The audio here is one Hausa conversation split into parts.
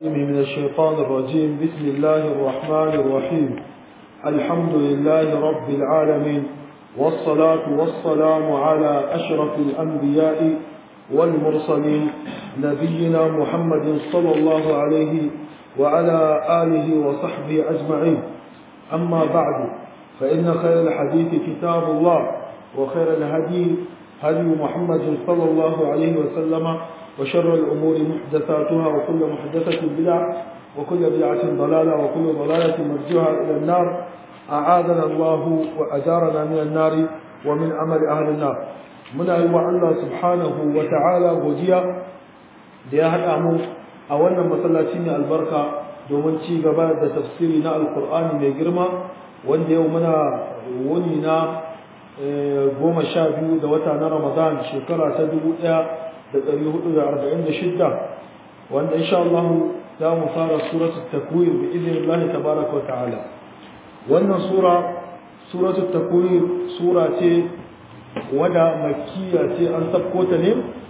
من الشيطان الرجيم بسم الله الرحمن الرحيم الحمد لله رب العالمين والصلاة والسلام على أشرف الأنبياء والمرسلين نبينا محمد صلى الله عليه وعلى آله وصحبه أجمعين أما بعد فإن خير الحديث كتاب الله وخير الهدي هدي محمد صلى الله عليه وسلم وشر الأمور محدثاتها وكل محدثة بدعة وكل بدعة ضلالة وكل ضلالة مرجوها إلى النار أعاذنا الله وأجارنا من النار ومن أمل أهل النار من أيوة الله سبحانه وتعالى وجيا da ya haɗa mu a wannan masallaci mai albarka domin ci gaba da tafsiri na alkur'ani mai girma wanda yau muna wuni na goma sha biyu da wata na ramadan shekara ta dubu ɗaya da ɗari hudu da arba'in da shidda wanda insha Allah za mu fara suratu takwir bi izinin Allah tabaraka wa ta'ala wannan sura suratu takwir sura ce wada makkiya ce an sabko ta ne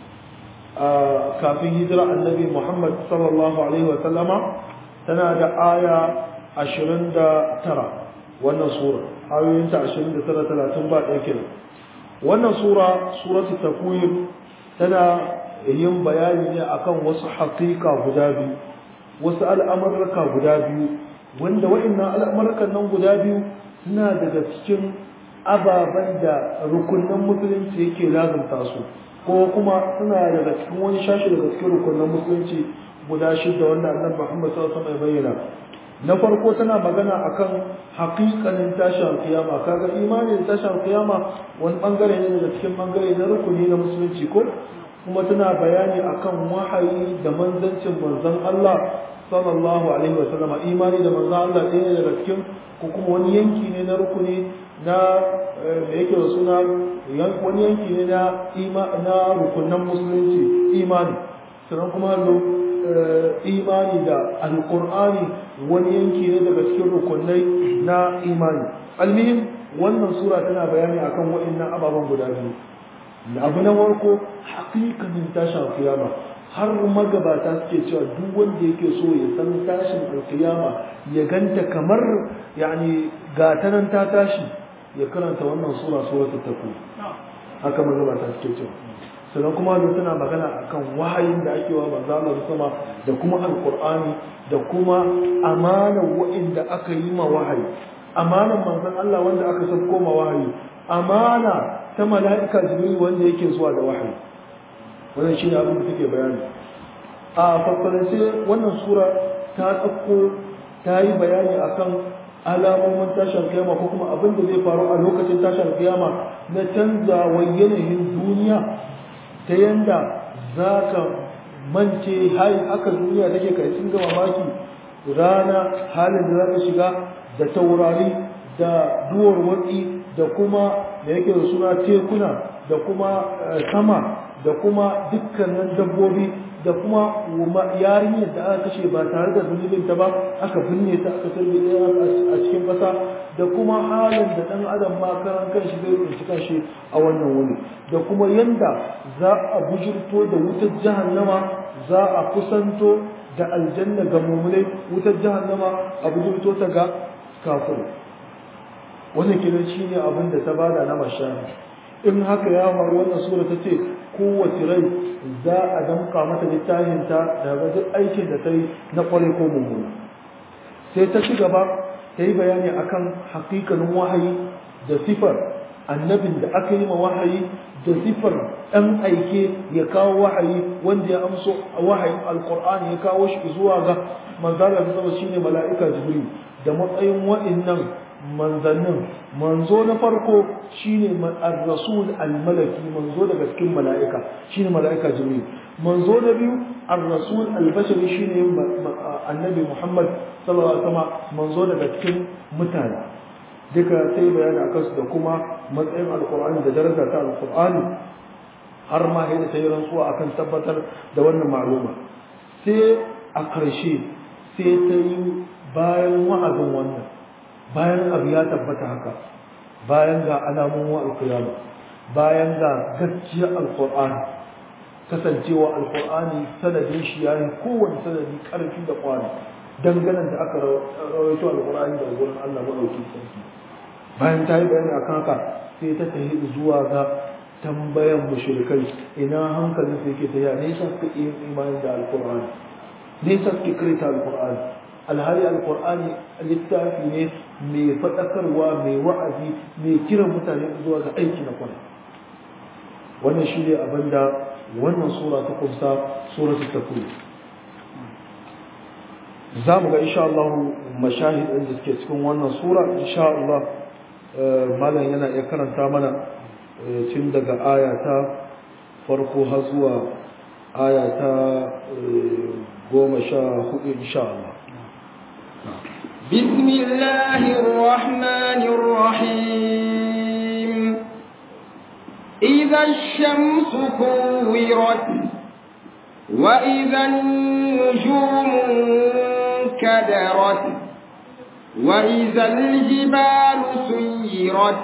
kafin hijira annabi Muhammad sallallahu alaihi wa sallama tana da aya ashirin da tara wannan sura ayoyinta ashirin da tara talatin ba ɗaya kenan wannan sura suratu takwir tana yin bayani ne akan wasu haƙiƙa guda biyu wasu al'amurka guda biyu wanda wa'annan al'amurkan nan guda biyu suna daga cikin ababen da rukunin musulunci yake lazumta su ko kuma suna daga cikin wani shashi daga cikin rukunin musulunci guda shida wanda annabi Muhammad sallallahu alaihi bayyana na farko tana magana akan haƙiƙanin tashin kiyama kaga imanin tashin kiyama wani bangare ne daga cikin bangare na rukuni na musulunci ko kuma tana bayani akan wahayi da manzancin manzon Allah sallallahu alaihi wa sallama imani da manzon Allah ɗaya daga cikin ko kuma wani yanki ne na rukuni na da yake da suna wani yanki ne na na rukunan musulunci imani sannan kuma imani da alqur'ani wani yanki ne daga cikin rukunai na imani almihim wannan sura tana bayani akan waɗannan ababen guda biyu abu na farko hakikanin tashin alkiyama har magabata suke cewa duk wanda yake so ya san tashin alkiyama ya ganta kamar yani gatanan ta tashi ya karanta wannan sura suratul taqwa haka magabata suke cewa sannan kuma da tana magana akan wahayin da ake wa manzo Allah sama da kuma alqur'ani da kuma amanar wa'inda aka yi ma wahayi amanar manzon Allah wanda aka sabko ma wahayi amana ta mala'ika jibril wanda yake zuwa da wahayi wannan shine abin da take bayani a farfarance wannan sura ta tsakko ta yi bayani akan alamomin tashin kiyama ko kuma abin da zai faru a lokacin tashin kiyama na canzawar yanayin duniya ta yanda za ka mance hai aka duniya take kai sun ga mamaki rana halin da za ka shiga da taurari da duwar watsi da kuma da yake da suna tekuna da kuma sama da kuma dukkanin dabbobi da kuma yarinyar da aka kashe ba tare da zunubin ta ba aka binne ta aka tarbe a cikin ƙasa da kuma halin da ɗan adam ma karan kanshi zai tsinci kanshi a wannan wuni da kuma yanda za a bujirto da wutar jahannama za a kusanto da aljanna ga mummunai wutar jahannama a bujirto ta ga kafin wannan kenan shine abin da ta bada na mashana in haka ya faru wannan sura ta ce kowace rai za a damka mata littafin ta daga duk aikin da ta yi na kware ko mummuna sai ta ci gaba ta yi bayani akan hakikanin wahayi da sifar annabin da aka yi ma wahayi da sifar ɗan aike ya kawo wahayi wanda ya amso wahayin alkur'ani ya kawo shi zuwa ga manzala da sama shine mala'ika jibril da matsayin wa'innan manzannin manzo na farko shine ar-rasul al-malaki manzo daga cikin mala'ika shine mala'ika jibril manzo na biyu ar-rasul al-bashari shine annabi muhammad sallallahu alaihi wasallam manzo daga cikin mutane duka sai bayani akan su da kuma matsayin alqur'ani da daraja ta alqur'ani har ma sai ta yi rantsuwa akan tabbatar da wannan ma'luma sai a ƙarshe sai ta yi bayan wa'azin wannan bayan abu ya tabbata haka bayan ga alamun wa alkiyama bayan ga gaskiyar alkur'ani kasancewa alqur'ani sanadin shi yayin kowanne sanadi karfi da kwari danganan da aka rawaito alqur'ani daga gurin Allah madaukakin sarki bayan ta yi bayani akan haka sai ta tafi zuwa ga tambayan mushrikai ina hankalin su yake tafiya ne yasa suka yi imani da alqur'ani ne yasa suke karanta alqur'ani alhali alqur'ani littafi ne mai faɗakarwa mai wa'azi mai kiran mutane zuwa ga aiki na kwana wannan shi ne abin da wannan sura ta kumsa suratul takwir za mu ga insha Allah mashahid ɗin da suke cikin wannan sura insha Allah malam yana iya karanta mana tun daga aya ta farko har zuwa aya ta goma sha hudu insha Allah بسم الله الرحمن الرحيم إذا الشمس كورت وإذا النجوم كدرت وإذا الجبال سيرت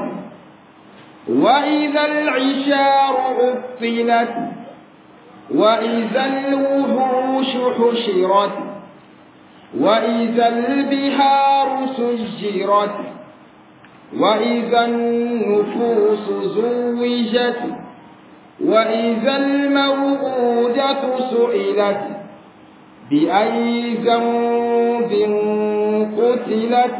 وإذا العشار عطلت وإذا الوحوش حشرت وإذا البحار سجرت وإذا النفوس زوجت وإذا الموءودة سئلت بأي ذنب قتلت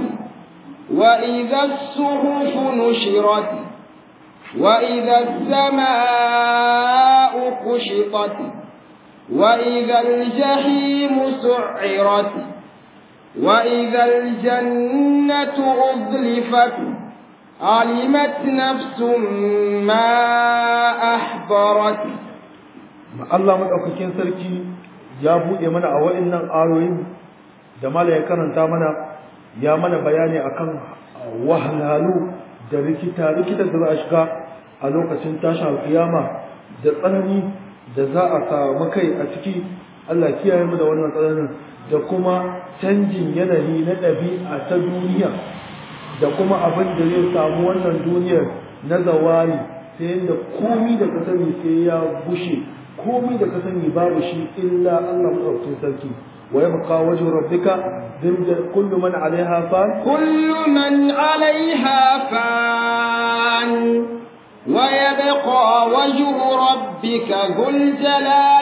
وإذا الصحف نشرت وإذا السماء كشطت وإذا الجحيم سعرت وإذا الجنة أزلفت علمت نفس ما أحضرت Allah madaukakin sarki ya buɗe mana a wa'annan ayoyin da mala ya karanta mana ya mana bayani akan wahalhalu da rikita rikita da za a shiga a lokacin tashin kiyama da tsanani da za a samu kai a ciki Allah kiyaye mu da wannan tsananin da kuma canjin yanayi na ɗabi'a ta duniya da kuma abin da zai samu wannan duniyar na zawari sai yadda komi da ka sani sai ya bushe komi da ka sani babu shi illa Allah maɗaukakin sarki wa yabqa wajhu rabbika ذل كل من عليها فان كل من عليها فان ويبقى وجه ربك ذو الجلال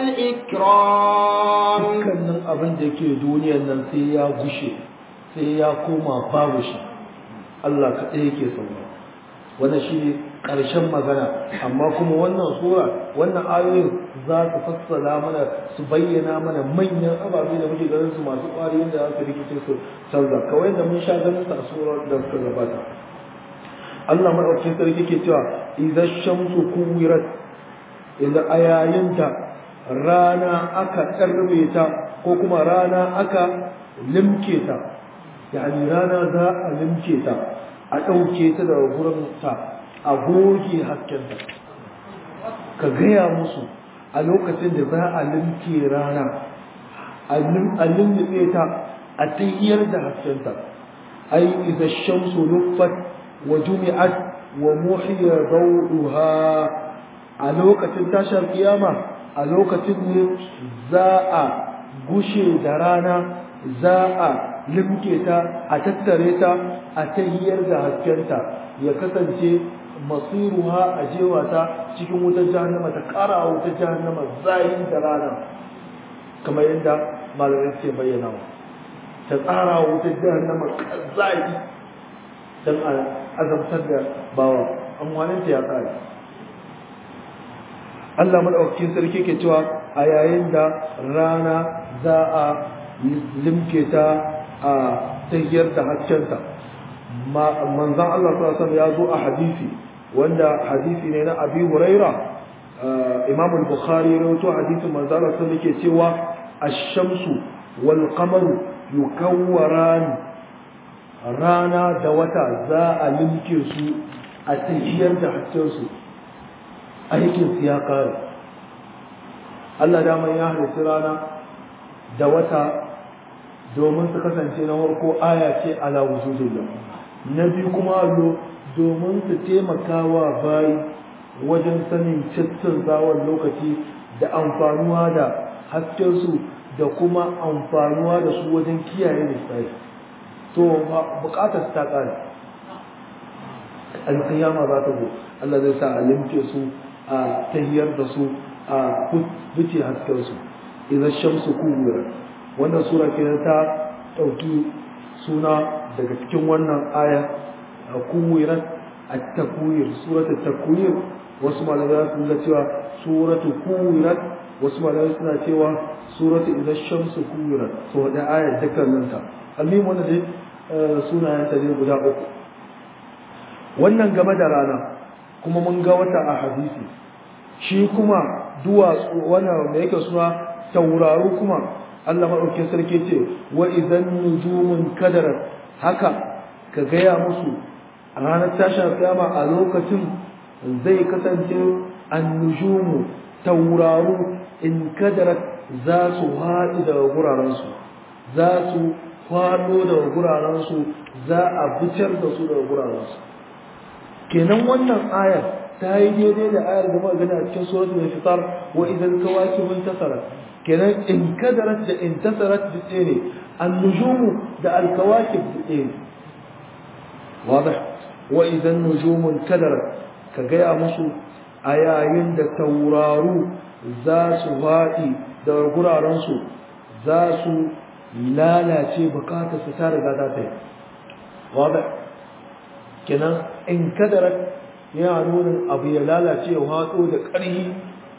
والإكرام dukkanin abin da ke duniyar nan sai ya gushe sai ya koma babu shi Allah kaɗai yake saura wannan shi ne ƙarshen magana amma kuma wannan sura wannan ayoyin za su fassara mana su bayyana mana manyan ababe da muke ganin su masu ƙwari yadda za su rikice su canza kawai da mun sha ganin su a surar da suka gabata Allah maɗaukin sarki ke cewa idan shamsu kuwirat idan a yayin da rana aka ƙarbe ta ko kuma rana aka limke ta yani rana za a limke ta a ɗauke ta daga gurin ta a goge haskenta ka gaya musu a lokacin da za a limke rana a lullube ta a tahiyar da haskenta ai iza shamsu nuffat wa jumi'at wa muhiya dawduha a lokacin tashar kiyama a lokacin ne za a gushe da rana za a limke ta a tattare ta a tahiyar da haskenta ya kasance masiruha a jewa ta cikin wutar jahannama ta kara wutar jahannama zayin da rana kamar yadda malamai suke bayyana ta tsara wutar jahannama zayi don a azabtar da bawa amfaninta ya kare Allah madaukakin sarki ke cewa a yayin da rana za a limke ta a tahiyar da haskenta manzan Allah sallallahu ya zo a hadisi wanda hadisi ne na Abi Huraira Imam al-Bukhari ya rawaito hadisin manzan Allah sallallahu yake cewa ash-shamsu wal qamaru yukawwaran rana da wata za a limke su a tahiyar da haskensu aikin su ya kare Allah daman ya halitta rana da wata domin su kasance na farko aya ce ala wujudillah na biyu kuma allo domin su taimaka wa bayi wajen sanin cikin zawon lokaci da amfanuwa da haskensu da kuma amfanuwa da su wajen kiyaye lissafi to bukatar ta kare alkiyama za ta zo Allah zai sa a limke su a tahiyar da su a buce haskensu idan shamsu kuwira wannan sura ke ta ɗauki suna daga cikin wannan aya a kuwirat a takwir suratu takwir wasu malamai sun ga cewa suratu kuwirat wasu malamai suna cewa suratu idan shamsu kuwirat so da ayar dukkaninta almin wanda dai sunayen ta ne guda uku wannan game da rana kuma mun ga wata a hadisi shi kuma duwatsu wannan da yake suna tauraru kuma Allah maɗaukin sarki ce wa idan nujumun kadarat haka ka gaya musu a ranar tashin kiyama a lokacin zai kasance annujumu tauraru in kadarat za su haɗu daga gurarensu za su faɗo daga gurarensu za a fitar da su daga gurarensu kenan wannan ayar ta yi daidai da ayar da muka gani a cikin suratul infitar wa idan kawakibun tasarat kenan in kadarat da in tasarat da ɗaya ne annujumu da alkawakib da ɗaya ne واضح وإذا النجوم انكدرت كجاء مسو أيين da tauraru za su faɗi da gurarensu za su lalace bukatar su ta riga ta yi wadda kenan in kadarat yana nuna abu ya lalace ya haɗo da ƙarhi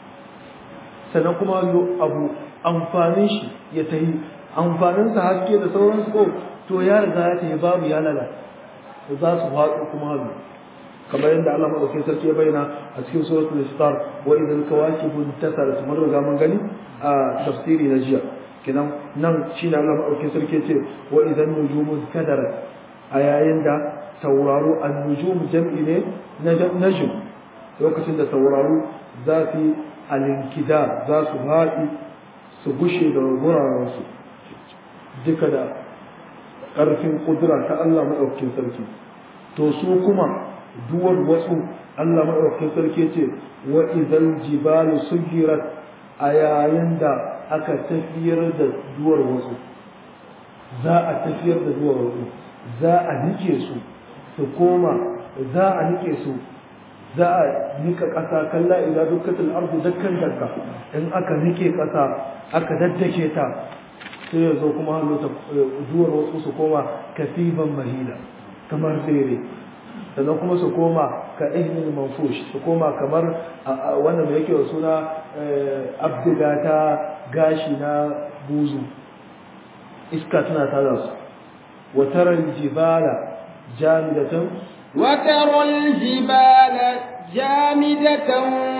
sannan kuma abu amfanin shi ya tahi amfaninsa haske da sauransu ko to ya riga ya tahi babu ya lalace za su faɗo kuma hannu kamar yadda Allah madaukakin sarki ya bayyana a cikin suratul istar wa idan kawakibun tasarat mun riga mun gani a tafsiri na jiya kinan nan shine Allah madaukakin sarki ya ce wa idan nujumun kadarat a yayin da tauraro an-nujum jam'i ne na najm lokacin da tauraro za su alinkida za su haɗi su gushe da gurarensu duka da ƙarfin ƙudura ta Allah maɗaukakin sarki to su kuma duwar wasu Allah maɗaukakin sarki ce wa idan jibalu sugirat a yayin da aka tafiyar da duwar wasu za a tafiyar da duwar wasu za a nike su su koma za a nike su za a nika ƙasa kalla idan dukkatul ardu dakkan dakka in aka nike ƙasa aka daddake ta sai ya zo kuma hannu ta duwar wasu su koma kasiban mahila kamar tsere sannan kuma su koma ka ihnin manfush su koma kamar wannan da yake wa suna abdiga ta gashi na buzu iska tana tada su watarar jibala jamidatan وترى الجبال جامدة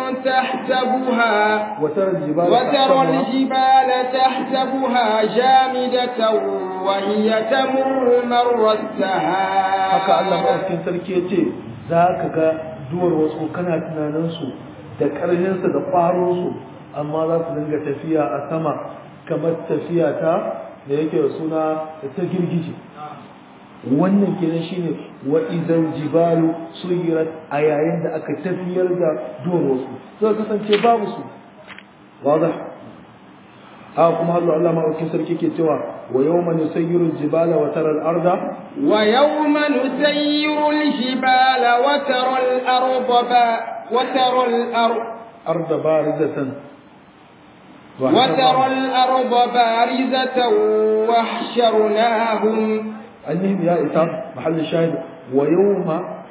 تحسبها وترى الجبال وترى الجبال تحسبها جامدة وهي تمر مر السحاب haka Allah maɗaukin sarki ya ce za ka ga duwar wasu kana tunaninsu da ƙarfinsu da ƙwaronsu amma za su dinga tafiya a sama kamar tafiya ta da yake da suna ta girgije wannan kenan shine wa idan jibalu suyirat a yayin da aka tafiyar da duwar wasu zai kasance babu su wadah a kuma Allah Allah maɗaukin sarki ke cewa wa yawma nusayyiru jibala wa tara al-arda ويوم نسير الجبال وترى الأرض با وترى الأرض arda barizatan wa وترى الأرض بارزة وحشرناهم المهم يا إسحاق محل الشاهد ويوم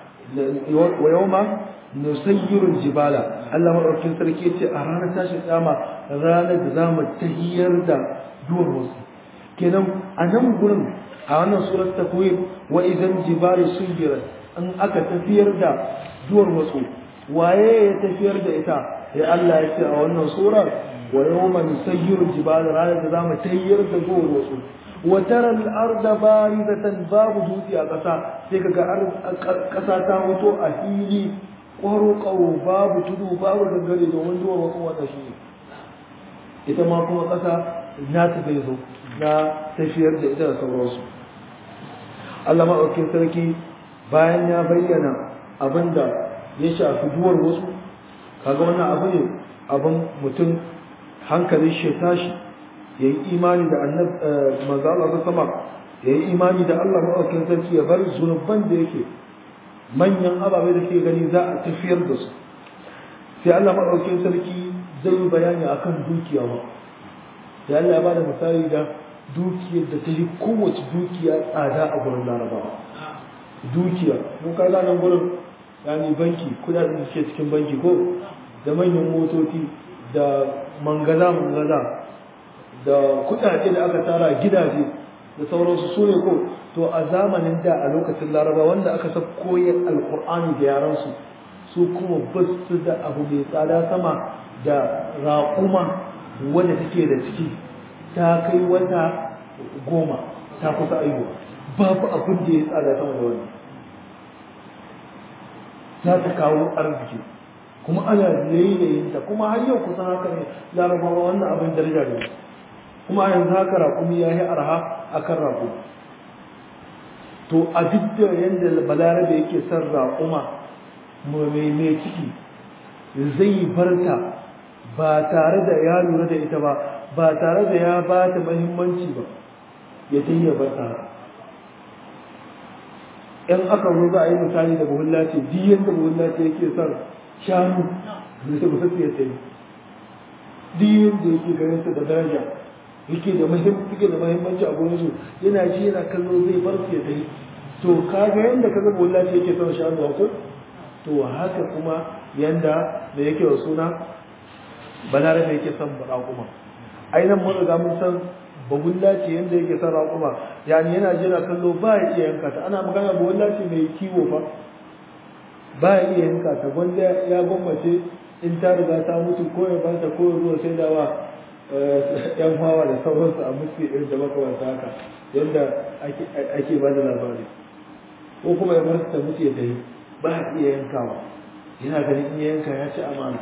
ويوم نسير الجبال الله مرحبا sarki yace a ranar tashin kiyama ranar da zamu tahiyar da duwar wasu kenan a nan gurin a wannan surat takwir wa idan jibalu suyirat in aka tafiyar da duwar wasu waye ya tafiyar da ita ya Allah ya ce a wannan surar wa yawma nusayyiru jibala ranar da zamu tahiyar da duwar wasu وترى الأرض باردة باب دوتي أقصى سيكا قصى تاوتو أهيلي قرو قرو باب تدو باب دنگري دو من دور وقوة تشيني ita ma kuma ƙasa na ta bai zo na tafiyar da ita da sauransu Allah maɗaukin sarki bayan ya bayyana abin da ya shafi duwar wasu kaga wannan abu ne abin mutum hankalin shi tashi ya yi imani da annab manzo Allah ta sama ya yi imani da Allah maɗaukin sarki ya bar zunuban da yake manyan ababai da ke gani za a tafiyar da su sai Allah maɗaukin sarki zai yi bayani akan dukiya ba sai Allah ya bada misali da dukiyar da ta yi kowace dukiya tsada a gurin larabawa dukiya mun kai nan gurin yani banki kudaden da suke cikin banki ko da manyan motoci da mangaza mangaza da kudade da aka tara gidaje da sauransu su ne ko to a zamanin da a lokacin laraba wanda aka sa koyar alkur'ani da yaransu su kuma ba su da abu mai tsada sama da raƙuma wadda take da ciki ta kai wata goma ta kusa aihuwa babu abin da ya tsada sama da wannan za ta kawo arziki kuma ana layyayinta kuma har yau kusan haka ne larabawa wannan abin daraja ne kuma a yanzu haka raƙumi ya yi arha a kan raƙumi to a duk da yadda balarabe yake son raƙuma mai ciki zai barta ba tare da ya lura da ita ba ba tare da ya ba ta mahimmanci ba ya ta yi barta in aka zo za a yi misali da buhulla ce duk yadda buhulla ce yake son shanu da su ba su ya tayi duk yadda yake ganin su da daraja yake da muhimmanci da muhimmanci a gurin su yana ji yana kallo zai bar su ya tayi to kaga yanda kaga buhulla ce yake son shanu ko to haka kuma yanda da yake wa suna balarabe yake son raƙuma ainihin mun riga mun san bagulla ce yanda yake son raƙuma yani yana jira kallo ba ya iya yanka ta ana magana bagulla ce mai kiwo fa ba ya iya yanka ta wanda ya gwammace in ta riga ta mutu ko ya ba ta ko ya zuwa sai dawa yan hawa da sauransu a musu irin da makamanta haka yadda ake ba da labari ko kuma ya bar ta mutu ya tafi ba ya iya yankawa yana ganin in ya yanka ya ci amana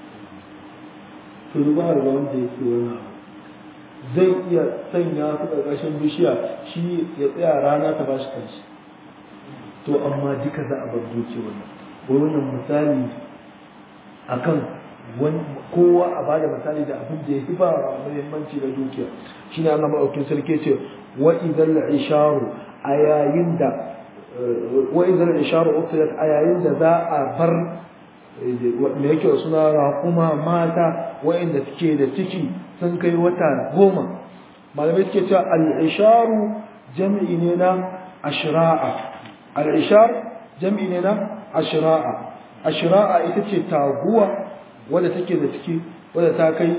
to ba ga wanda yake wannan abu zai iya sanya su ƙarƙashin bishiya shi ya tsaya rana ta ba shi kanshi to amma duka za a bar duki wannan wai wannan misali akan kowa a bada misali da abin da ya fi ba muhimmanci da dukiya shine Allah maɗaukin sarki ce wa idan isharu a yayin da wa idan isharu uqilat a yayin da za a bar me yake suna raƙuma mata wa'inda suke da ciki sun kai wata goma malamai suke cewa al'isharu jam'i ne na ashira'a al'ishar jam'i ne na ashira'a ashira'a ita ce taguwa wadda take da ciki wadda ta kai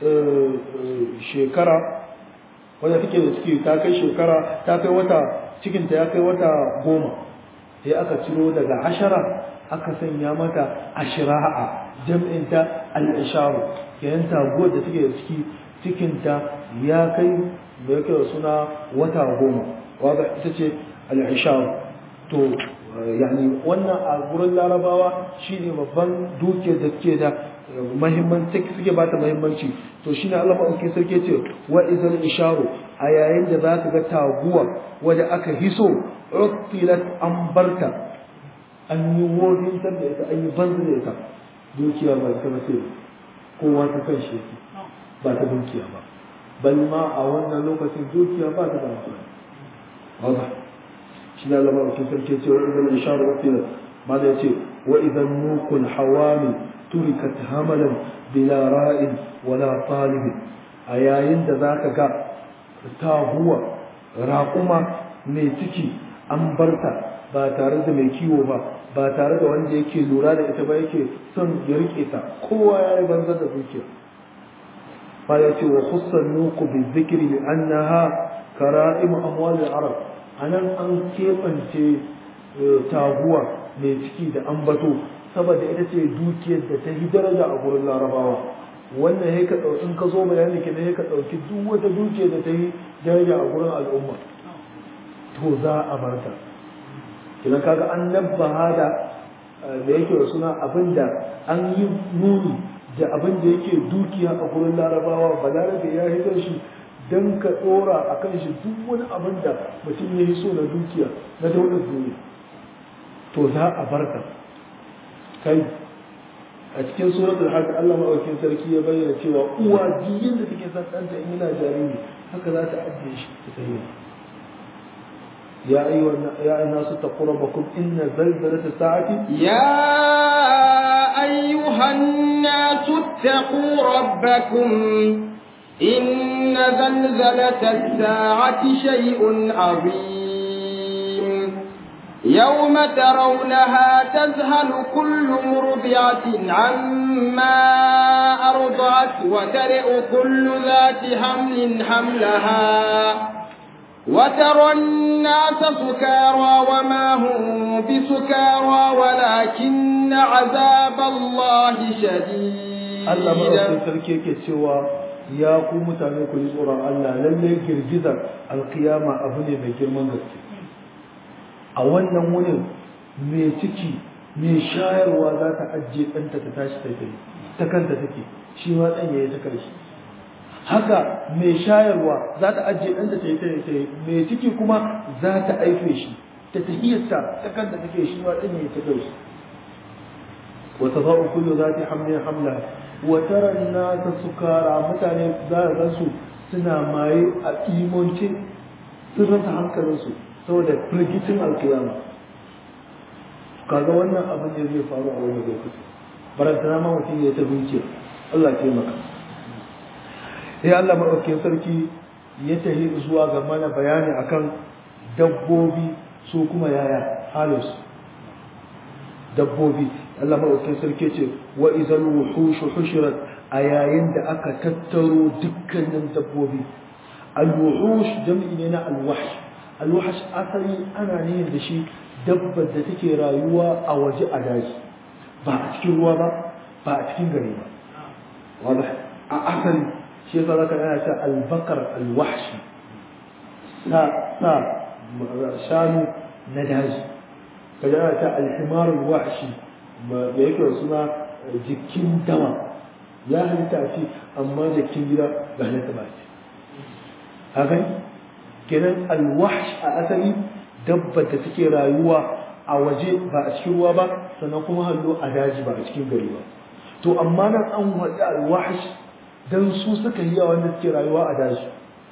shekara wadda take da ciki ta kai shekara ta kai wata cikinta ya kai wata goma sai aka ciro daga ashara aka sanya mata ashira'a jam'inta al'isharu yayin taguwar da take da ciki cikinta ya kai da yake da suna wata goma wadda ita ce al'isharu to yani wannan a gurin larabawa shine babban dukiyar da suke da mahimmanci suke bata mahimmanci to shine Allah madaukakin sarki ce wa idan isharu a yayin da zaka ga taguwa wadda aka hiso uqilat an barta an yi wodin da ita an yi banzu da ita dukiya ba ta mace kowa ta kan shi yake ba ta dukiya ba bal ma a wannan lokacin dukiya ba ta da amfani haka shi da Allah madaukakin sarki ce wa idan isharu uqilat ma da yace wa idan nukul hawami turikat hamalan bila ra'in wala talib a yayin da zaka ga tahuwa raƙuma mai ciki an barta ba tare da mai kiwo ba ba tare da wanda yake lura da ita ba yake son ya rike ta kowa ya yi banzar da dukiya fa ya ce wa khussan nuku bi zikri li annaha kara'im amwal al-arab anan an kebance taguwa mai ciki da ambato saboda ita ce dukiyar da ta yi daraja a gurin larabawa wannan ya ka ɗauki in ka zo bayani ke ya ka ɗauki duk wata dukiyar da ta yi daraja a gurin al'umma to za a bar ta kina kaga an nabbaha da da yake da suna abin da an yi nuni da abin da yake dukiya a gurin larabawa balarabe ya hitar shi don ka ɗora a kan shi duk wani abin da mutum ya yi so na dukiya na daular duniya to za a bar ta kai a cikin suratul hajj Allah madaukakin sarki ya bayyana cewa uwa jiyin da take son ɗanta in yana jariri haka za ta ajiye shi ta tafi يا أيها يا الناس اتقوا ربكم إن زلزلة الساعة يا أيها الناس اتقوا ربكم إن زلزلة الساعة شيء عظيم يوم ترونها تذهل كل مرضعة عما أرضعت وترئ كل ذات حمل حملها وترى الناس سكارى وما هم بسكارى ولكن عذاب الله شديد Allah madaukakin sarki yake cewa ya ku mutane ku yi tsoron Allah lallai girgizar alkiyama abu ne mai girman gaske a wannan wurin mai ciki mai shayarwa za ta ajiye ɗanta ta tashi ta tafi ta kanta take shi ma ɗan ya yi ta karshe haka mai shayarwa za ta ajiye ɗanta ta yi ta yi mai ciki kuma za ta aife shi ta tahiyarta ta kanta take shi ma ɗan ya yi ta karshe wata za'u kullu za ta hamlin hamla wata ranna ta sukara mutane za a gansu suna maye a imonce sun rasa hankalinsu saboda firgicin alkiyama kaga wannan abin da zai faru a wani lokaci barantana ma mutum ya ta bincike Allah ce maka sai Allah maɗaukin sarki ya tafi zuwa ga mana bayani akan dabbobi su kuma yaya halinsu dabbobi Allah maɗaukin sarki ce wa izal wuhushu hushirat a yayin da aka tattaro dukkanin dabbobi al-wuhush jam'i ne na al-wahsh al-wahsh asali ana nihin da shi dabbar da take rayuwa a waje a daji ba a cikin ruwa ba ba a cikin gari ba wadah a asali shi yasa zaka ana cewa al-bakar al-wahshi sa sa shanu na daji kaje ana cewa al-himar al-wahshi da yake suna jikin dama ya halitta ce amma jikin gida ba halitta ba ce haka kenan al-wahsh a asali dabbar da take rayuwa a waje ba a cikin ruwa ba sannan kuma hallo a daji ba a cikin gari ba to amma nan an waɗi alwahash dan su suka yi yawan da suke rayuwa a daji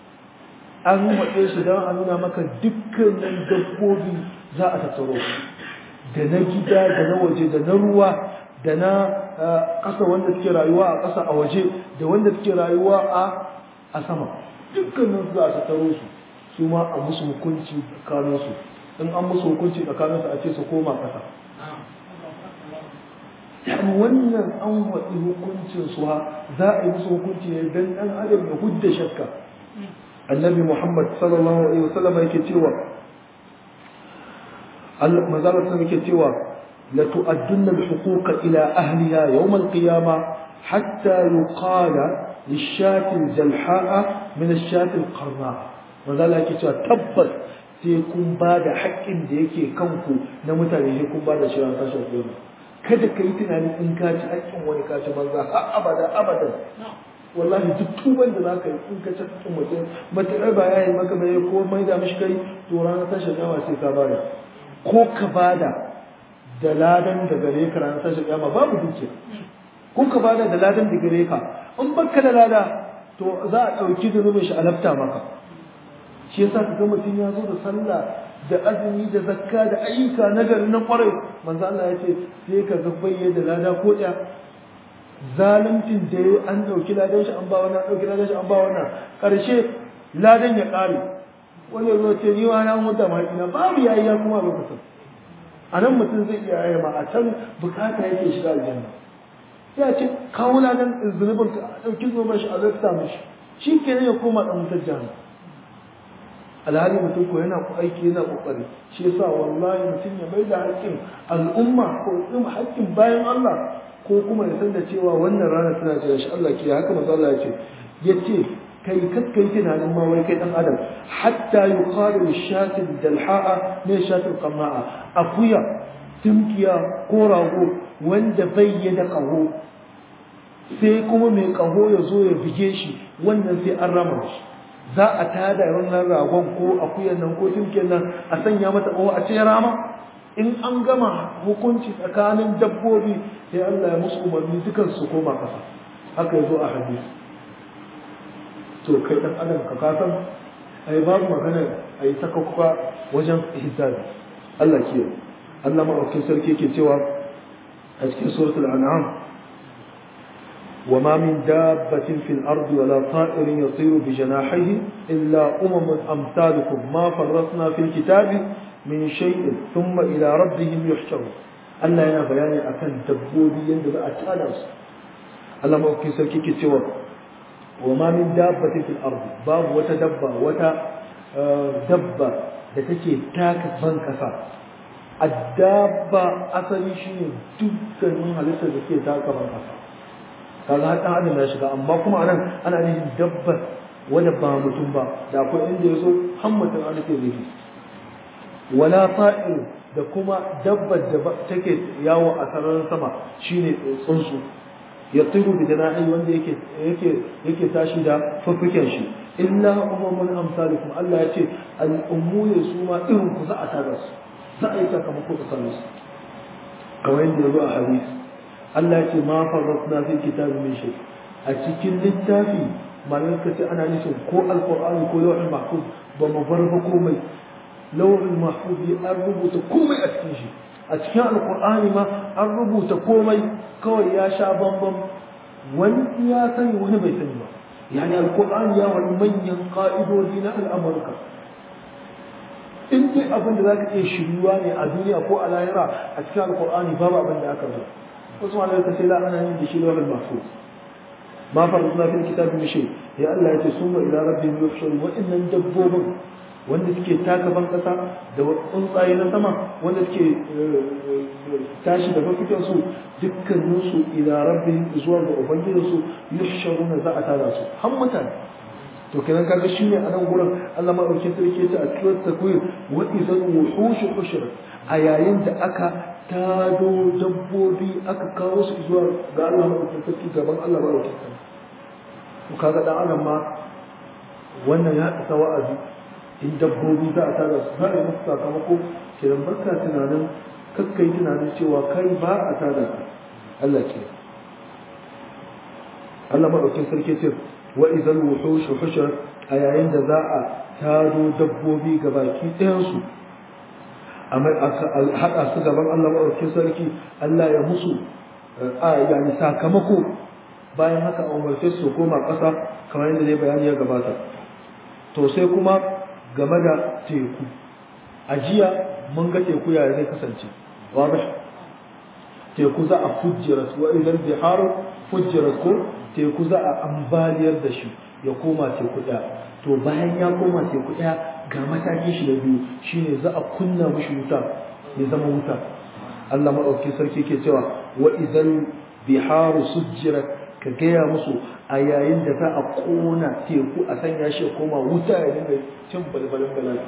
an waɗe su don a nuna maka dukkanin dabbobi za a tattaro da na gida da na waje da na ruwa da na ƙasa wanda suke rayuwa a ƙasa a waje da wanda suke rayuwa a sama dukkanin su za a tattaro su su ma a musu hukunci tsakaninsu in an musu hukunci tsakaninsu a ce su koma ƙasa yani wannan an waɗi hukuncin su ha za a yi musu hukunci ne don ɗan adam ya hudda shakka annabi muhammad sallallahu alaihi wasallam yake cewa Allah manzala sun yake cewa la tu'addunna al-huquqa ila ahliha yawm al-qiyamah hatta yuqala للشاة الجلحاء من الشاة القرناء manzala yake cewa tabbas sai kun ba da haƙƙin da yake kanku na mutane sai kun ba da shi ran tashin kiyama kada ka yi tunanin in ka ci haƙƙin wani ka ci banza har abada abadan wallahi duk tuban da zaka yi in ka ci haƙƙin mutum matuƙar ba ya yi maka bai ko mai da mishi kai to ranar tashin kiyama sai ka bada ko ka bada da ladan da gare ka ranar tashin kiyama babu dukiya ko ka bada da ladan da gare ka in baka da lada to za a ɗauki zunubin shi a lafta maka shi yasa ka ga mutum ya zo da sallah da azumi da zakka da ayyuka na gari na kwarai manzo Allah ya ce sai ka ga bayye da lada ko ɗaya zaluncin da ya an ɗauki ladan shi an ba wannan ɗauki ladan shi an ba wannan ƙarshe ladan ya ƙare wani zo ce ni wani an mutu ma ina babu yayi ya kuma lokacin a nan mutum zai iya yaya ma a can bukata yake shiga aljanna ya ce kawo ladan zunubin ka a ɗauki zuwa shi a zafta mashi shi ke ya koma ɗan wutar jihar alhali mutum ko yana ku aiki yana kokari shi yasa wallahi mutum ya bai da haƙƙin al'umma ko kuma haƙƙin bayan Allah ko kuma ya san da cewa wannan rana tana jira shi Allah ke haka manzo Allah ya ce yace kai kakkai tunanin ma wai kai dan adam hatta yuqalu shatil dalha'a ne shatil qama'a akuya timkiya ko rago wanda bai da kaho sai kuma mai kaho ya zo ya bige shi wannan sai an rama shi za a tada wannan ragon ko akuyan nan ko timkiyar nan a sanya mata kaho a ce rama in an gama hukunci tsakanin dabbobi sai Allah ya musu umarni dukan su koma ƙasa haka ya zo a hadisi to kai ɗan adam ka kasan ai babu magana a yi sakakwa wajen hisabi Allah ke Allah maɗaukin sarki ke cewa a cikin suratul an'am وما من دابة في الأرض ولا طائر يطير بجناحيه إلا أمم أمثالكم ما فرطنا في الكتاب من شيء ثم إلى ربهم يحشرون Allah yana bayani akan dabbobi yadda za a tada su Allah mawaki sarki ke cewa wa ma min dabbatin fil ardi babu wata dabba wata dabba da take taka ban kasa addabba asali shine dukkanin halittar da ke taka ban kasa kaga har dan adam ya shiga amma kuma anan ana nufin dabba wanda ba mutum ba da akwai inda ya zo har mutum an ke nufi wala ta'ir da kuma dabbar da take yawo a sararin sama shine tsuntsu ya tsiru da jana'i wanda yake yake yake tashi da fuffuken shi illa umamun amsalukum Allah ya ce al'ummu ne su ma irin ku za a tada su za a yi sakamako tsakanin su kamar yadda ya zo a hadisi Allah ya ce ma farratna fi kitabi min shay a cikin littafi malan ka ce ana nufin ko alqur'ani ko lawhul mahfuz ba mu bar ba komai lawhul mahfuz an rubuta komai a cikin shi a cikin alqur'ani ma an rubuta komai kawai ya sha bambam wani ya sani wani bai sani ba yani alqur'ani ya wani manyan ka'idodi na al'amurka in dai abin da zaka iya shiryuwa ne a duniya ko a lahira a cikin alqur'ani babu abin da aka zo wasu malamai ka ce la ana yin da shi lawal mahfuz ma farqna fil kitabi min shay ya Allah ya ce summa ila rabbihim yuhsharun wa innan dabbobin wanda suke taka ban kasa da tsuntsaye na sama wanda suke tashi da mafikin su dukkanin su ila rabbihim zuwa ga ubangijin su yuhsharuna za a tada su har mutane to kenan kaga shine a nan gurin Allah ma dauke sarki ta a cikin takwir wa idan wuhush hushra a yayin da aka tado dabbobi aka kawo su zuwa ga Allah madaukakin sarki gaban Allah madaukakin sarki to kaga dan adam ma wannan ya isa wa'azi in dabbobi za a tada su za a yi musu sakamako kiran barka tunanin kakkai tunanin cewa kai ba a tada ka Allah ke Allah madaukakin sarki ce wa idan wuhush hushra a yayin da za a tado dabbobi gabaki ɗayan su amma haɗa su gaban Allah maɗaukin sarki Allah ya musu a yani sakamako bayan haka a umarce su koma ƙasa kamar yadda dai bayani ya gabata to sai kuma game da teku a jiya mun ga teku yaya zai kasance wadda teku za a fujjira wa idan biharu fujjira ko teku za a ambaliyar da shi ya koma teku ɗaya to bayan ya koma teku ɗaya ga matakin shi da biyu shine za a kunna mishi wuta ya zama wuta Allah maɗauki sarki ke cewa wa idan biharu sujjirat ka gaya musu a yayin da za a kona teku a sanya shi ya koma wuta ya dinga cin balbalin bala'i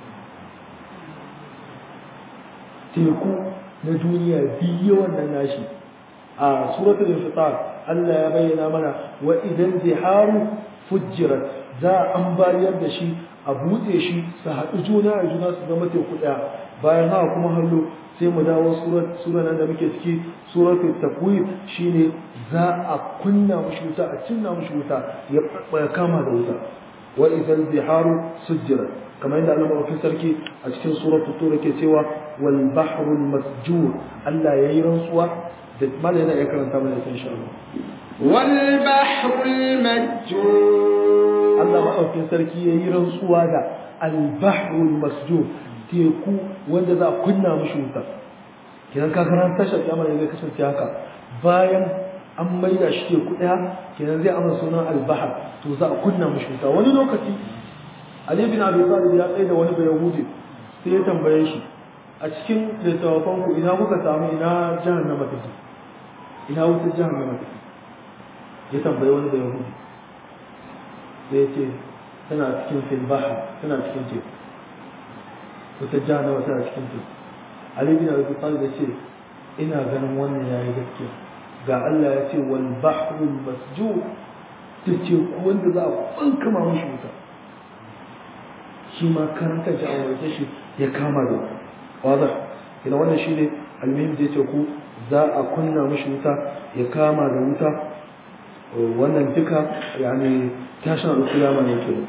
teku na duniya biyu wannan nashi a suratul infitar Allah ya bayyana mana wa idan biharu fujjirat za a ambaliyar da shi a buɗe shi su haɗu juna a juna su zama teku ɗaya bayan haka kuma hallo sai mu dawo sura nan da muke ciki suratul takwir shine za a kunna mushi wuta a cinna mushi wuta ya kama da wuta wa idan biharu sujjira kamar yadda Allah mafi sarki a cikin suratul tura ke cewa wal bahrul masjur Allah yayi rantsuwa da malai yana iya karanta mana insha Allah wal bahrul masjur Allah maɗaukin sarki ya yi rantsuwa da albahrul masjur teku wanda za a kunna mashi wuta kenan ka ran tashar kyamar zai kasance haka bayan an maida shi teku ɗaya kenan zai amsa sunan albahar to za a kunna mashi wuta wani lokaci Ali bin Abi Talib ya tsaye da wani bayahudi sai ya tambaye shi a cikin littattafan ku ina kuka samu ina jahannama take ina wutar jahannama take ya tambaye wani bayahudi sai ya ce tana cikin filbaha tana cikin teku wata jahannama tana cikin teku ali bin abi talib ya ce ina ganin wannan yayi gaskiya ga Allah ya ce wal bahrul masjur ta ce wanda za a bankama mashi wuta shi ma karanta shi a wajen shi ya kama da wada ina wannan shine almuhim da yace ku za a kunna mishi wuta ya kama da wuta wannan duka yani tashin alkiyama ne kenan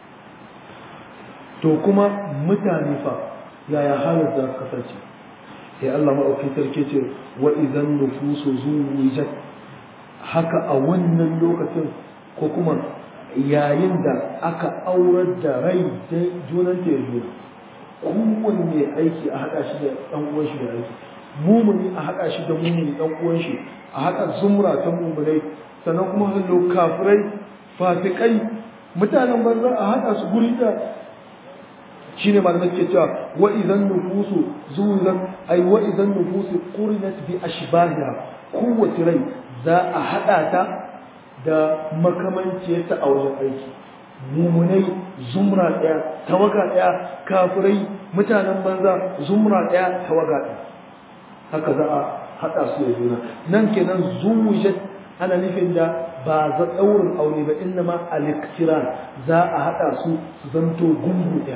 to kuma mutane fa yaya halin za su kasance sai Allah maɗauki sarki ce wa idan nufusu zuwijat haka a wannan lokacin ko kuma yayin da aka aurar da rai da junan ta ya juna kowanne aiki a haɗa shi da ɗan uwan shi da aiki mumuni a haɗa shi da mumuni ɗan uwan shi a haɗa zumra ta mumunai sannan kuma hallo kafirai fasikai mutanen banza a haɗa su guri da shine malamai suke cewa wa idan nufusu zuwan ai wa idan nufusu qurinat bi ashbahiha kowace rai za a hada ta da makamanciyarta a wajen aiki mumunai zumra daya tawaga daya kafirai mutanen banza zumra daya tawaga daya haka za a hada su da juna nan kenan zuwijat ana nufin da ba za daurin aure ba inna ma al-iktiran za a hada su su zanto gungu daya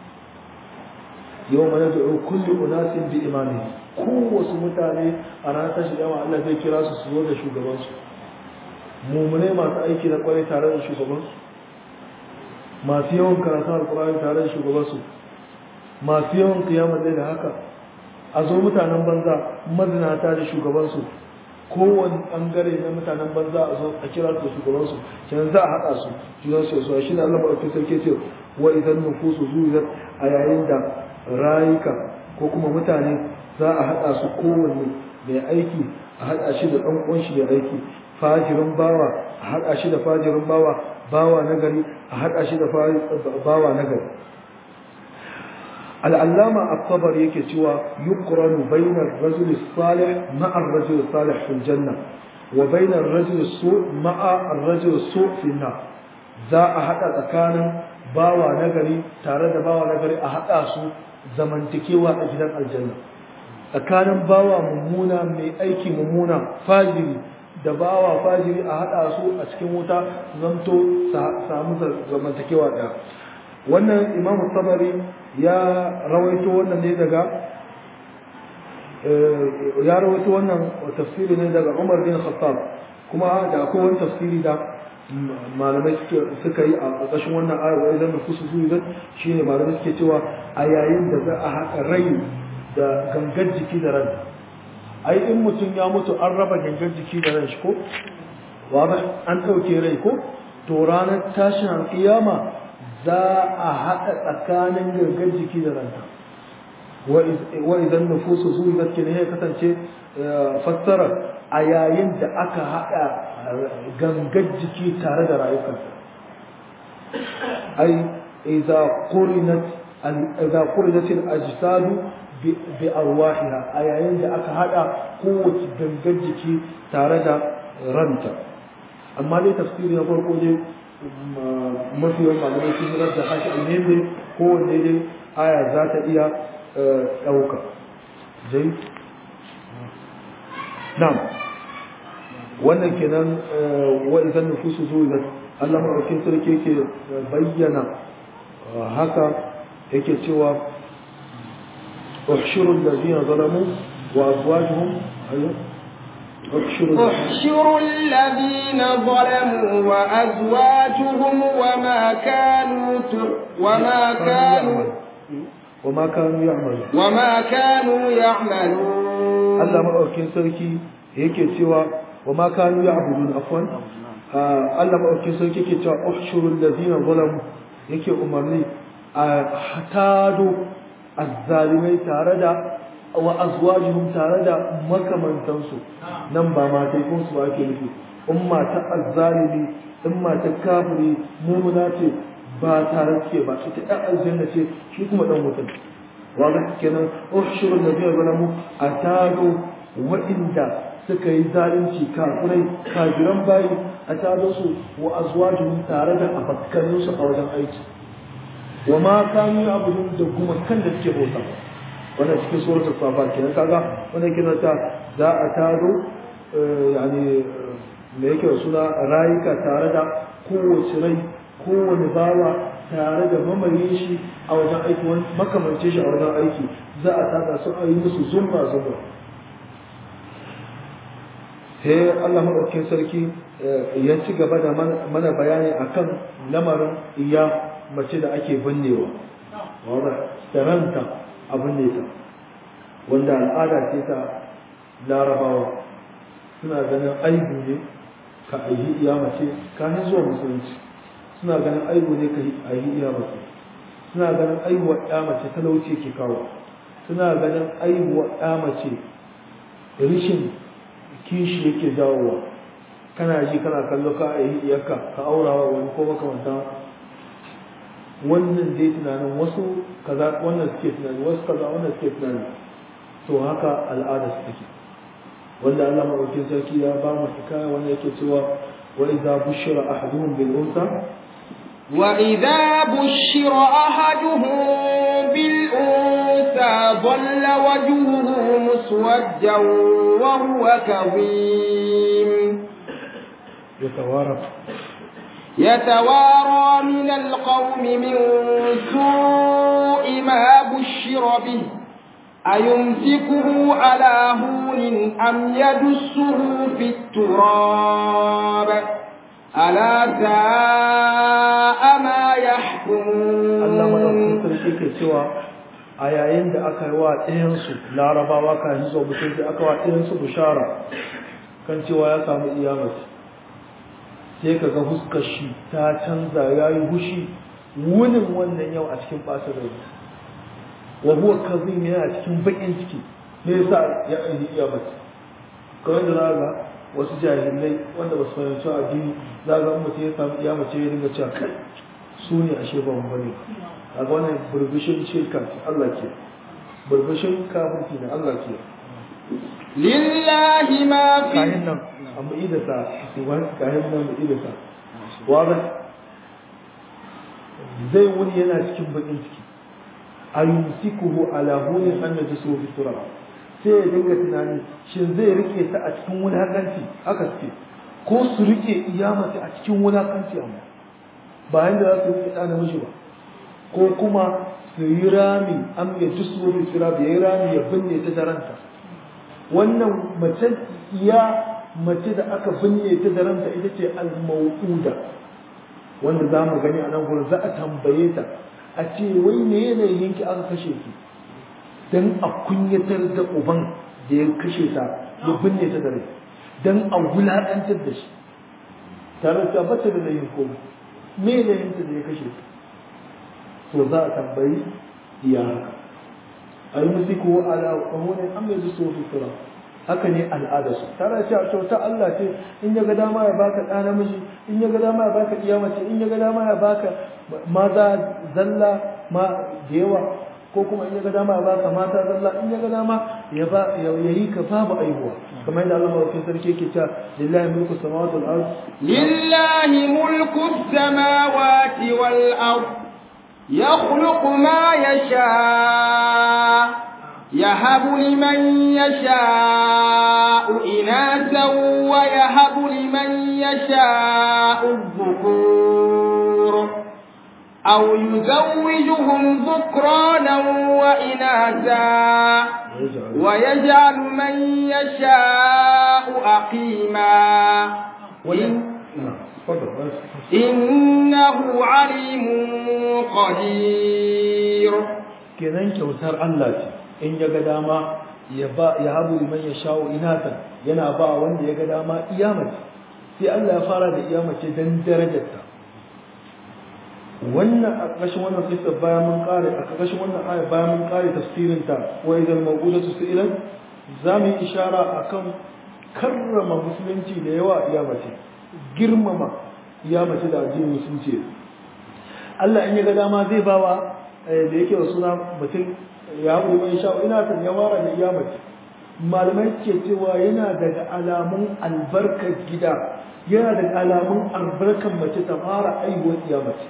yau mana da kulli unasin bi imani ko wasu mutane a ranar tashi yawa Allah zai kira su su zo da shugabansu mummunai masu aiki na kwarai tare da shugabansu masu yawan karatu alkurani tare da shugabansu masu yawan kiyamar da haka a zo mutanen banza mazinata da shugabansu kowane bangare na mutanen banza a zo a kira su da shugabansu kenan za a haɗa su junan su su shi ne Allah maɗauki sarki ce wa idan nufusu zuwa a yayin da rayuka ko kuma mutane za a haɗa su kowanne mai aiki a haɗa shi da ɗan uwan shi mai aiki fajirin bawa a haɗa shi da fajirin bawa bawa na gari a haɗa shi da bawa na gari al'allama aktabar yake cewa yuqranu bainar rajul salih ma'a rajul salih fil janna wa bainar rajul su ma'a rajul su fil nar za a haɗa tsakanin bawa na gari tare da bawa na gari a haɗa su zamantakewa a gidan aljanna tsakanin bawa mummuna mai aiki mummuna fajiri da bawa fajiri a haɗa su a cikin wuta zanto samu zamantakewa ɗaya wannan imamu tabari ya rawaito wannan ne daga ya rawaito wannan tafsiri ne daga umar bin khattab kuma da akwai wani tafsiri da malamai suka yi a ƙarƙashin wannan ayar wa idan nufusu zuwa shi ne malamai suke cewa a yayin da za a haɗa rai da gangar jiki da ran ai in mutum ya mutu an raba gangar jiki da ran shi ko wa an ɗauke rai ko to ranar tashin alƙiyama za a haɗa tsakanin gangar jiki da ranta wa idan nufusu zuwa ke ne ya kasance fassara a yayin da aka haɗa gangar jiki tare da rayukansa ai idza qurinat idza qurinat al-ajsadu bi arwahiha a yayin da aka hada kowace gangar jiki tare da ranta amma dai tafsiri na farko dai mafi yawan malamai sun yi da haka ne ne kowanne dai aya za ta iya ɗauka jai na'am wannan kenan wa idan nufusu zuwa Allah maɗaukin sarki yake bayyana haka yake cewa احشروا الذين ظلموا وأزواجهم أيوه احشروا الذين ظلموا وأزواجهم وما كانوا وما كانوا وما كانوا يعملون وما كانوا يعملون الله maɗaukin sarki yake cewa wa ma kanu ya'budun afwan Allah maɗaukin sarki yake cewa uhshurul ladina zalamu yake umarni a hatado azzalimai tare da wa azwajihum tare da makamantansu nan ba matai kun su ake nufi in mata azzalimi in mata kafiri mumuna ce ba tare suke ba ita ɗan aljanna ce shi kuma ɗan mutum waga kenan ushurul ladina zalamu atado wa'inda suka yi zalunci kafirai kafiran bayi a tado su wa azwajihum tare da abakkaninsu a wajen aiki wa ma kanu abudun da kuma kan da suke bauta wannan cikin suratul safa kenan kaga wannan kina ta za a taro yani me yake suna rayuka tare da kowace rai kowane bawa tare da mamaye shi a wajen aiki wani makamance shi a wajen aiki za a tada su a yi musu zumba zumba sai Allah maɗaukin sarki ya ci gaba da mana bayani akan lamarin iya mace da ake binnewa wadda taranta a binne ta wanda al'ada ce ta larabawa suna ganin aibu ne ka ayi iya mace kafin zuwa musulunci suna ganin aibu ne ka ayi iya mace suna ganin aibuwa ya mace talauci ke kawo suna ganin aibuwa ya mace rishin kishi yake jawowa kana ji kana kallo ka a yi iyaka ka aurawa wani ko makamanta wannan dai tunanin wasu kaza wannan suke tunani wasu kaza wannan suke tunani to haka al'ada su take wanda Allah madaukakin sarki ya ba mu hikaya wanda yake cewa wa idza bushira ahaduhum bil unsa wa idza bushira ahaduhum bil unsa dhalla wajhuhu muswaddan wa huwa kadhim يتوارى يتوارى من القوم من سوء ما بشر به أيمسكه على هون أم يدسه في التراب ألا ساء ما يحكمون Allah madaukakin sarki ke cewa a yayin da aka yi wa ɗayansu larabawa kan zuwa mutum sai aka wa ɗayansu bishara kan cewa ya samu iyamati sai ka ga huskar shi ta canza ya yi hushi wunin wannan yau a cikin ɓata rai wa huwa kazim yana cikin baƙin ciki me yasa ya aini iya mace kawai da za ga wasu jahilai wanda ba su fahimci addini za ga mutum ya samu iya mace ya dinga cewa kai su ne ashe ba mu bane a ga wannan burbushin shirka ce Allah ke burbushin kafirci ne Allah ke lillahi ma fi kayan nan amma idasa su ba kayan nan mu idasa wanda zai wuni yana cikin bakin ciki ayumsikuhu ala hunin an najisu fi turab sai ya dinga tunani shin zai rike ta a cikin wulakanci haka suke ko su rike iyamata a cikin wulakanci amma ba yanda za su rike ɗa namiji ba ko kuma su yi rami an ya jisu fi turab ya yi rami ya binne ta daranta wannan mace iya mace da aka binne ta daranta ita ce al-mau'uda wanda za mu gani a nan gurin za a tambaye ta a ce wai me yanayin ki aka kashe ki dan a kunyatar da uban da ya kashe ta ya binne ta da rai dan a wulaƙantar da shi tare da bata da layin ko me yanayin ta da ya kashe ta to za a tambayi iya haka a yi musiku ala kwahonin an mai zuwa fitura haka ne al'adarsu tare cewa kyauta Allah ce in ya ga dama ya baka ɗa namiji in ya ga dama ya baka iya mace in ya ga dama ya baka maza zalla ma da yawa ko kuma in ya ga dama ya baka mata zalla in ya ga dama ya ba ya yi ka babu aihuwa kamar yadda Allah mawakin sarki yake cewa lillahi mulku samawati wal ard lillahi mulku samawati wal ard yakhluqu ma yasha يهب لمن يشاء إناثا ويهب لمن يشاء الذكور أو يزوجهم ذكرانا وإناثا ويجعل من يشاء أقيما إنه عليم قدير kenan kyautar Allah ce in ya ga dama ya ba ya habu liman ya sha'u inatan yana ba wanda ya ga dama iyamace sai Allah ya fara da iyamace dan darajarta wannan a ƙarshen wannan kisa bayan mun kare a ƙarshen wannan aya bayan mun kare tafsirin ta wa idan mawudatu su'ilan za mu yi ishara akan karrama musulunci da yawa iyamace girmama iyamace da addinin musulunci Allah in ya ga dama zai bawa da yake wa suna mutum ya haɓu mai sha ina kan ya wara da iya mace malamai ke cewa yana daga alamun albarkar gida yana daga alamun albarkar mace ta fara aihuwar iya mace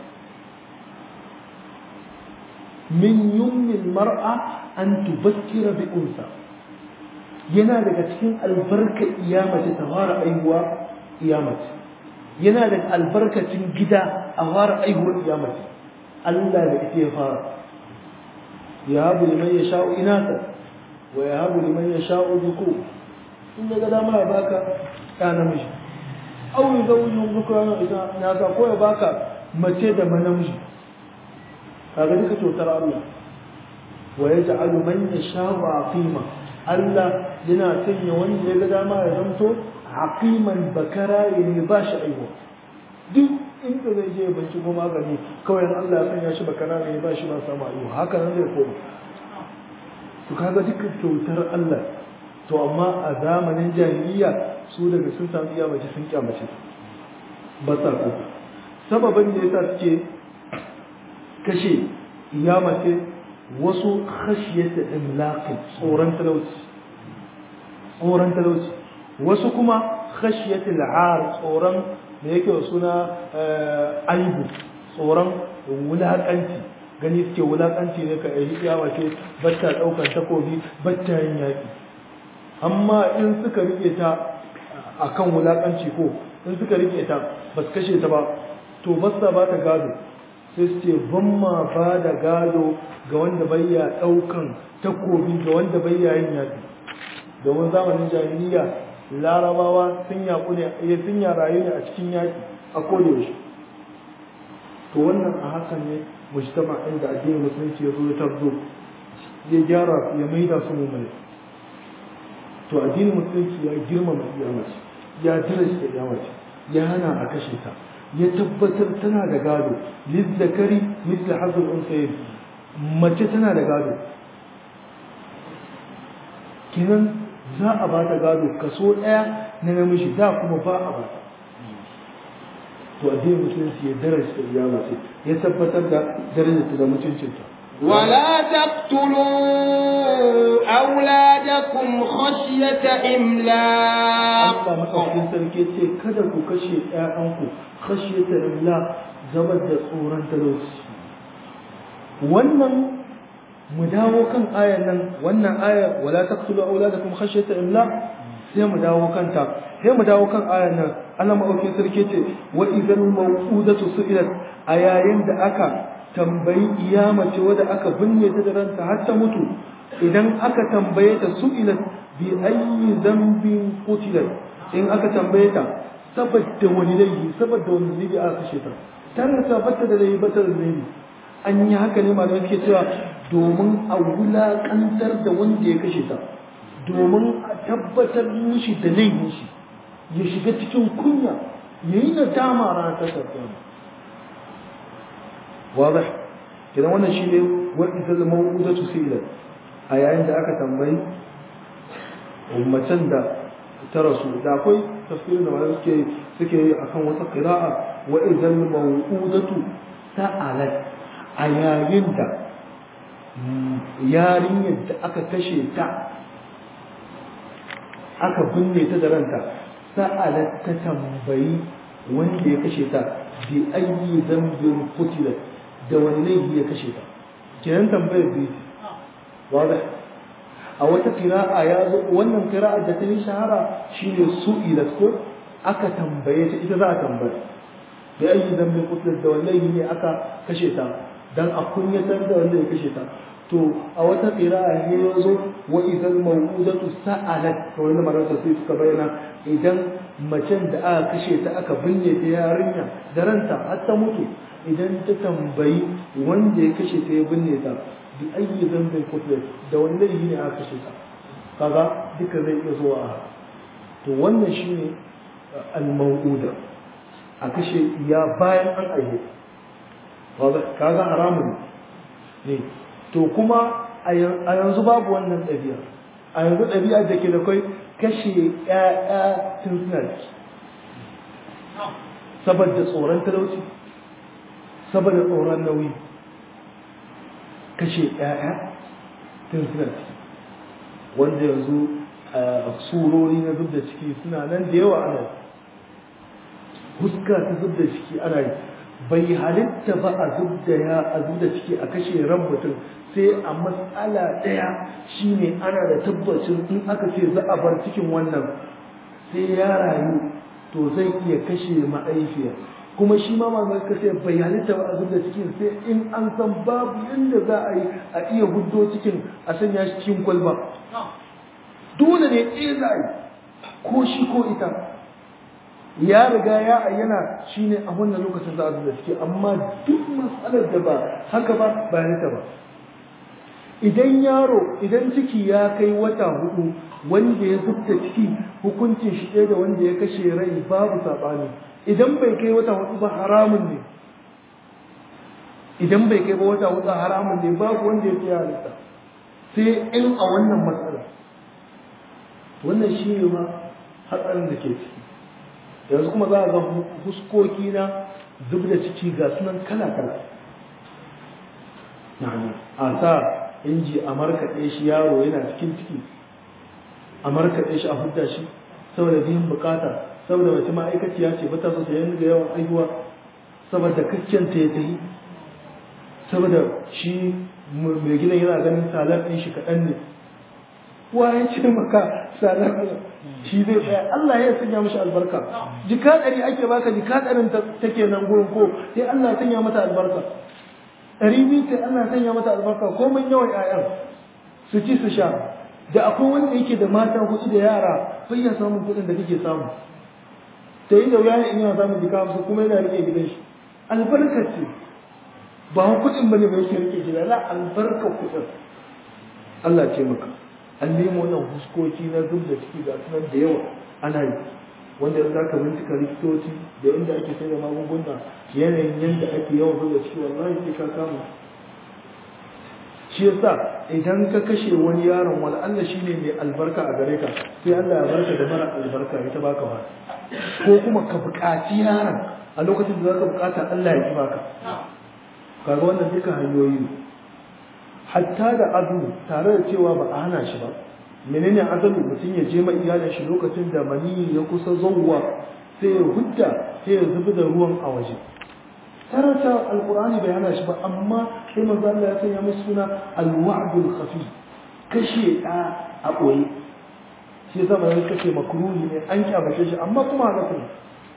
min yummin mar'a an tubakkira bi unsa yana daga cikin albarkar iya mace ta fara aihuwa iya mace yana daga albarkacin gida a fara aihuwar iya mace Allah da ita ya fara ya habu liman ya sha'u inata wa ya habu liman ya sha'u dhukur in ya ga dama ya baka ya namiji au yi zaujin zukurana ita na ka ko ya baka mace da manamiji kaga duka cutar Allah wa ya ja'alu man yasha'u aqima Allah yana sanya wanda ya ga dama ya zanto aqiman bakara ne ba shi aiwa duk inda zai je banci ko magani kawai Allah ya sanya shi bakara ne ba shi ba samu aiwa haka nan zai koma to kaga duka kyautar Allah to amma a zamanin jahiliya su daga sun samu iya mace sun kyamace ba sa ko sababin da yasa suke kashe iya mace wasu khashiyata imlaqi tsoron talauci tsoron talauci wasu kuma khashiyata al'ar tsoron da yake wa suna aibu tsoron wulakanci gani suke wulakanci ne ka yi iya mace batta daukan takobi batta yin yaki amma in suka rike ta akan wulakanci ko in suka rike ta ba su kashe ta ba to ba su ba ta gado sai su ce ban ma ba da gado ga wanda bayya daukan takobi ga wanda bayya yin yaki domin zamanin jahiliya larabawa sun yaku ne ya sun rayu ne a cikin yaki a kodayaushe to wannan a hakan ne mujtama inda addinin musulunci ya zo ya tabzo ya gyara ya maida su mummuni to addinin musulunci ya girmama iyamace ya dirasta iyamace ya hana a kashe ta ya tabbatar tana da gado lizzakari misli hazul unsayin mace tana da gado kinan za a ba ta gado kaso ɗaya na namiji da kuma ba a ba ta to addinin musulunci ya darasta iyamace ya tabbatar da darajarta da mutuncinta ولا تقتلوا أولادكم خشية إملاق Allah maɗaukin sarki ce kada ku kashe ‘ya'yanku kashe ta imla zama da tsoron talauci. Wannan mu dawo kan ayan nan wannan aya wala taqtulu auladakum khashyata imla sai mu dawo kanta sai mu dawo kan ayan nan Allah maɗaukin sarki ce wa idan mawqudatu su'ilat a yayin da aka tambayi iyamace wadda aka binne ta da ranta har ta mutu idan aka tambaye ta su'ilat bi ayyi dhanbin qutilat in aka tambaye ta saboda wani laifi saboda wani laifi aka kashe ta tana tabbata da laifi bata da laifi an yi haka ne malamai suke cewa domin a wulaƙantar da wanda ya kashe ta domin a tabbatar mishi da laifin shi ya shiga cikin kunya ya yi nadama ranar tasar واضح كده wannan shine wanda zama mawudatu sila a yayin da aka tambayi ummatan da ta rasu da akwai tafsirin da malamai suke suke yi akan wata qira'a wa idzal mawudatu sa'alat a yayin da yarinyar da aka kashe ta aka binne ta da ranta sa'alat ta tambayi wanda ya kashe ta bi ayyi dhanbin qutilat da wani laifi ya kashe ta kenan tambayar biyu wadah a wata qira'a ya zo wannan qira'a da ta yi shahara shine su'ilat ko aka tambaye ta ita za a tambaya da ayi zambin kutlar da wani laifi ne aka kashe ta dan a kunyatar da wanda ya kashe ta to a wata qira'a ne ya zo wa idan mawudatu sa'alat to wani marasa sai suka bayyana idan macen da aka kashe ta aka binne ta yarinya da ranta har ta mutu idan ta tambayi wanda ya kashe ta ya binne ta bi ayyi zambin kutlet da wani laifi ne aka kashe ta kaga duka zai iya zuwa a to wannan shine al-mawuda a kashe ya bayan an aihe kaga haramun ne to kuma a yanzu babu wannan ɗabi'a a yanzu ɗabi'a da ke da kai kashe ƴaƴa tun suna ciki saboda tsoron talauci saboda tsoron nauyi kashe ƴaƴa tun suna ciki wanda yanzu a surori na zub da ciki suna nan da yawa ana huska ta zub da ciki ana yi bai halitta ba a zub da ya a zub da ciki a kashe ran mutum sai a matsala ɗaya shine ana da tabbacin in aka ce za a bar cikin wannan sai ya rayu to zai iya kashe ma'aifiya kuma shi ma mamar ka ce bai halitta ba a zub da cikin sai in an san babu yadda za a yi a iya huddo cikin a sanya shi cikin kwalba dole ne ɗaya za a yi ko shi ko ita ya riga ya ayyana shi ne a wannan lokacin za a zub da ciki amma duk matsalar da ba haka ba ba halitta ba idan yaro idan ciki ya kai wata hudu wanda ya zubta ciki hukuncin shi ɗaya da wanda ya kashe rai babu saɓani idan bai kai wata hudu ba haramun ne idan bai kai ba wata hudu haramun ne babu wanda ya fi halitta sai in a wannan matsala wannan shi ne ma hatsarin da ke ciki yanzu kuma za a ga huskoki na zub da ciki ga sunan kala-kala a sa inji a markaɗe shi yaro yana cikin ciki a markaɗe shi a hudda shi saboda biyan bukata saboda mace ma'aikaciya ce ba ta so ta yi ga yawan aihuwa saboda kakken ta ya tayi saboda shi mai gidan yana ganin salar ɗin shi kaɗan ne wa ya ce maka salar shi zai tsaya Allah ya sanya mashi albarka jika ɗari ake baka jika ɗarin take nan gurin ko sai Allah ya sanya mata albarka ɗari biyu sai Allah ya sanya mata albarka ko mun yawan 'ya'yan su ci su sha da akwai wanda yake da mata huɗu da yara bai ya samun kuɗin da kake samu ta yi da wuya in yana samun jika hamsin kuma yana rike gidan shi albarka ce ba kuɗin bane ba yake rike gida la albarka kuɗin Allah ce maka an nemo nan huskoki na zub da ciki ga sunan da yawa ana yi wanda za ka bincika likitoci da inda ake sai da magunguna yanayin yadda ake yawan zub da ciki wallahi sai ka kama shi yasa idan ka kashe wani yaron wani Allah shi ne mai albarka a gare ka sai Allah ya barka da mara albarka ita baka ba ko kuma ka buƙaci yaron a lokacin da za ka buƙata Allah ya ki baka kaga wannan duka hanyoyi ne hatta da azu tare da cewa ba a hana shi ba menene azalu mutum ya je ma iyalin shi lokacin da mani ya kusa zauwa sai ya hudda sai ya zubi da ruwan a waje tarata alqur'ani bai hana shi ba amma sai manzo Allah ya sanya musu suna alwa'dul khafi kashe da a boye shi yasa mai kace makruhi ne an kyamace shi amma kuma haka ne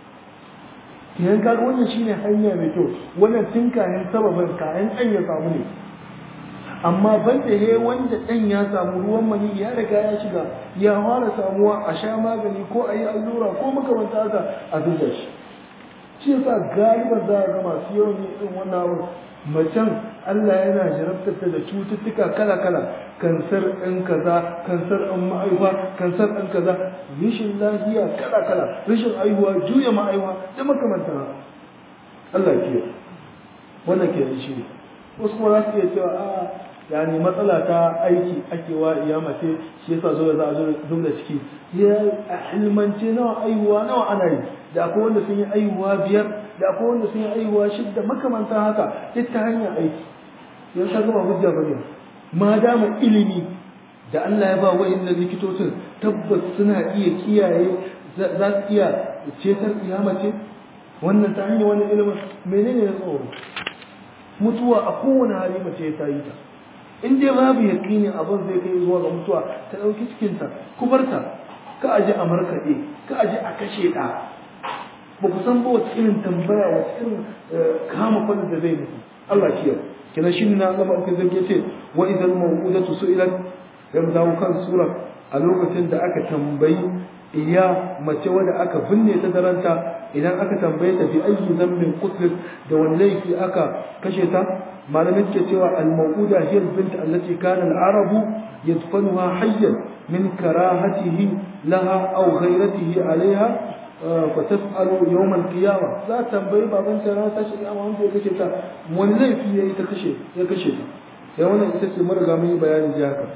kiyan kaga wannan shine hanya mai kyau wannan tun kayan sababin kayan an ya samu ne amma banda he wanda ɗan ya samu ruwan mani ya riga ya shiga ya fara samuwa a sha magani ko a yi allura ko makamanta haka a zuba shi shi yasa galiban za a ga masu yawan yin irin wannan abu macen Allah yana jarabtar da cututtuka kala-kala kansar ɗin kaza kansar ɗin ma'aiwa kansar ɗin kaza rashin lafiya kala-kala rashin aihuwa juya ma'aiwa da makamantan haka Allah ke wannan ke shi ne wasu kuma za su iya cewa a yani matsala ta aiki ake wa iya mace shi yasa zo za a zo duk da ciki ya ilmance nawa aihuwa nawa ana yi da akwai wanda sun yi aihuwa biyar da akwai wanda sun yi aihuwa shidda makamantan haka duk ta hanyar aiki yan ka gama hujja bane ma dama ilimi da Allah ya ba wa'annan likitocin tabbas suna iya kiyaye za su iya cetar iyamace wannan ta hanyar wani ilimin menene ya tsoro mutuwa a kowane hali mace ta yi ta in dai babu yaƙini abin zai kai zuwa ga mutuwa ta ɗauki cikinta ku bar ta ka aje a markaɗe ka aje a kashe ɗa ba ku san ba wata irin tambaya wata irin kama fadar da zai mutu Allah kiyar kina shi na zama aka zarge ce wa idan mawudatu su'ilat ya mu dawo kan sura a lokacin da aka tambayi iya mace wadda aka binne ta daranta idan aka tambaye ta fi ayi zambin qutlat da wani laifi aka kashe ta malamin ke cewa al-mawuda hiya bint allati kana al-arabu yadfanuha hayyan min karahatihi laha aw ghayratihi alaiha fa tas'alu yawm al-qiyamah za ta tambayi baban ta ran tashi kiyama wanda ya kashe ta wani laifi yayi ta kashe ya kashe ta sai wannan ita ce mun riga mun yi bayani ji haka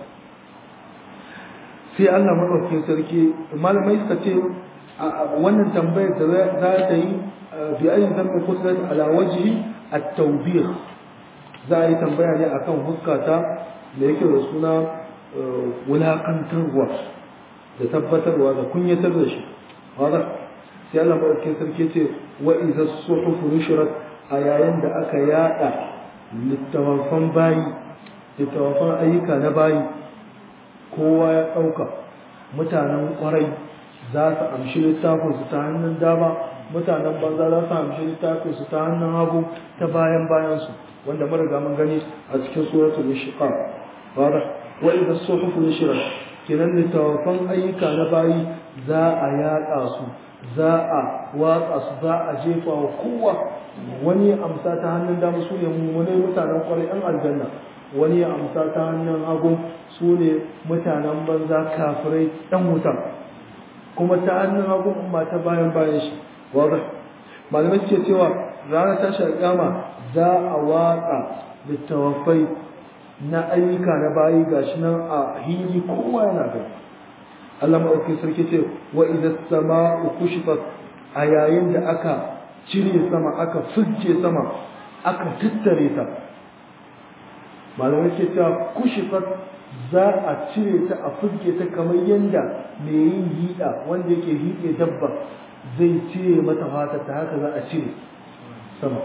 sai Allah madaukakin sarki malamai suka ce wannan tambayar da za ta yi bi ayi zambin kusrat ala wajhi at-tawbih za a yi tambaya ne akan huskata da yake da suna wulakantarwa da tabbatarwa da kunyatar da shi wanda sai Allah madaukakin sarki ce wa idza suhuf nushrat a yayin da aka yada littafan bayi littafan ayyuka na bayi kowa ya ɗauka mutanen ƙwarai za su amshi littafinsu ta hannun dama mutanen banza za su hamshi littafin su ta hannun hagu ta bayan bayan su wanda mun riga mun gani a cikin suratul inshiqaq wada wa idha suhufu nushrat kinan littafan ayyuka na bayi za a yaƙa su za a watsa su za a jefa wa kowa wani ya amsa ta hannun dama su ne wani mutanen kwarai yan aljanna wani ya amsa ta hannun hagu su ne mutanen banza kafirai ɗan wuta kuma ta hannun hagu ba ta bayan bayan shi wadda malamai ke cewa ranar tashar kama za a watsa littawafai na ayyuka na bayi gashi nan a hili kowa yana gani Allah maɗauki sarki ce wa idan sama kushifat a yayin da aka cire sama aka fujje sama aka tattare ta malamai ke cewa kushifat za a cire ta a fujje ta kamar yadda mai yin hiɗa wanda yake hiɗe dabba zai cire mata fata ta haka za a cire sama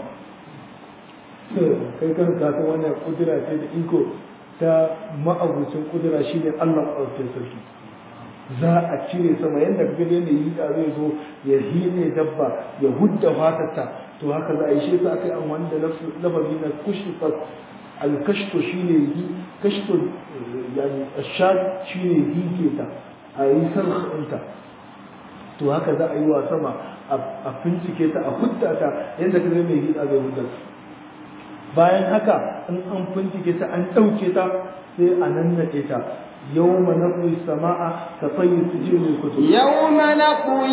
kai kan kafin wannan kudura ce da iko ta ma'abucin kudura shine Allah maɗaukin sarki za a cire sama yadda gani yadda yi da zai zo ya hine dabba ya hudda fatarta to haka za a yi shi sa aka yi amfani da lafazi na kushifat alkashto shine yi kashto yani ashad shine hige ta a yi sarhinta to haka za a yi wa sama a fincike ta a hudda ta yadda ka zai mai hida zai hudda bayan haka in an fincike ta an ɗauke ta sai a nannaɗe ta يوم نطوي السماء كطي السجل للكتب يوم نطوي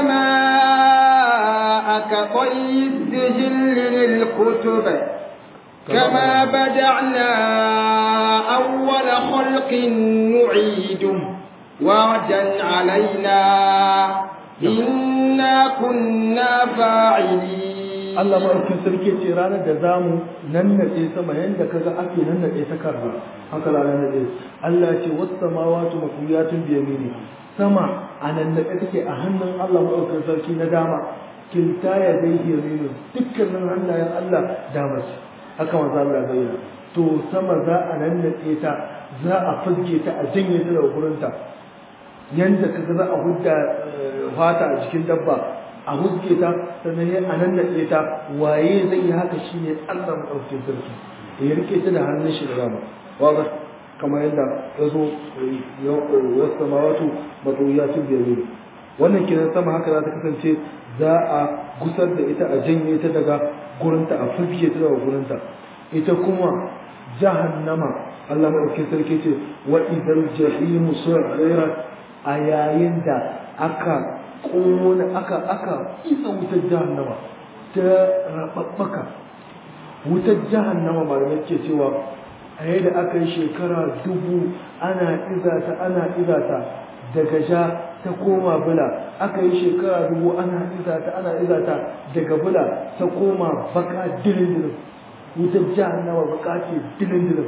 السماء كطي السجل للكتب كما بدعنا أول خلق نعيده وعدا علينا إنا كنا فاعلين Allah maɗaukin sarki ce ranar da za mu nannaɗe sama yadda ka ga ake nannaɗe ta karra haka ranar naɗe Allah ce wasu samawatu mafuyatun biyamini sama a nannaɗe take a hannun Allah maɗaukin sarki na dama kilta ya zai yaminu dukkanin hannayen Allah dama ce haka maza Allah bayyana to sama za a nannaɗe ta za a fazge ta a janye ta daga gurinta yanda ka ga za a hudda fata a jikin dabba a huske ta sannan ya a nan naɗe ta waye zai yi haka shi ne Allah maɗaukin sarki ya rike ta da hannun shi da dama waga kamar yadda ya zo wasu samawatu matsoyatun biyar ne wannan kiran sama haka za ta kasance za a gusar da ita a janye ta daga gurinta a fuske ta daga gurinta ita kuma jahannama Allah maɗaukin sarki ce wa idan jahimu su'irat a yayin da aka kona aka aka isa wutar jahannama ta rababbaka wutar jahannama malamai ke cewa a yadda aka yi shekara dubu ana izata ana izata daga ja ta koma bula aka yi shekara dubu ana izata ana izata daga bula ta koma baka dilin dilin wutar jahannama baka ce dilin dilin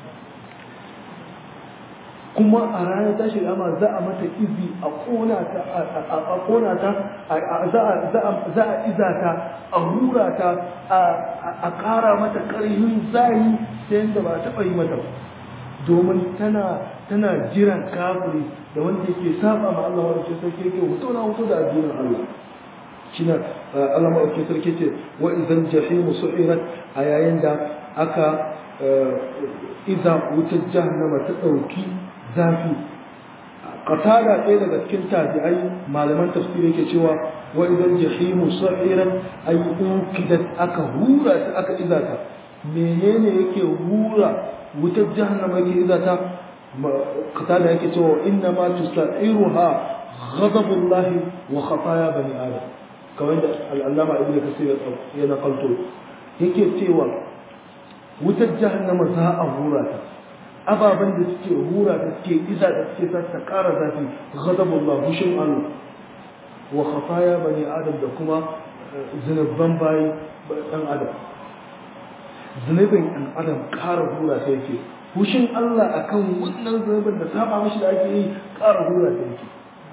kuma a ranar tashi ama za a mata izi a kona ta a kona ta za a iza ta a hura ta a kara mata karhin zahi ta yadda ba taɓa yi mata domin tana tana jiran kafiri da wanda yake saba ma Allah wanda ke sarki yake hoto na hoto da addinin Allah shine Allah maɗauki sarki ce wa idan jahimu su'irat a yayin da aka iza wutar jahannama ta ɗauki zafi qatada ɗaya daga cikin tabi'ai malaman tafsiri yake cewa wa idan jahimu sa'iran ay ukidat aka hura ta aka iza ta menene yake hura wutar jahannama yake iza ta qatada yake cewa inna ma tusa'iruha ghadabullahi wa khataya bani adam kamar da al'allama ibnu kasir ya naqalto yake cewa wutar jahannama za a hura ta ababen da suke hura da suke iza da suke sa ta ƙara zafi ghadabullah hushin Allah wa khafaya bani adam da kuma zunubban bayi ɗan adam zunubin ɗan adam ƙara hura ta yake hushin Allah akan wannan zunubin da saba mashi da ake yi ƙara hura ta yake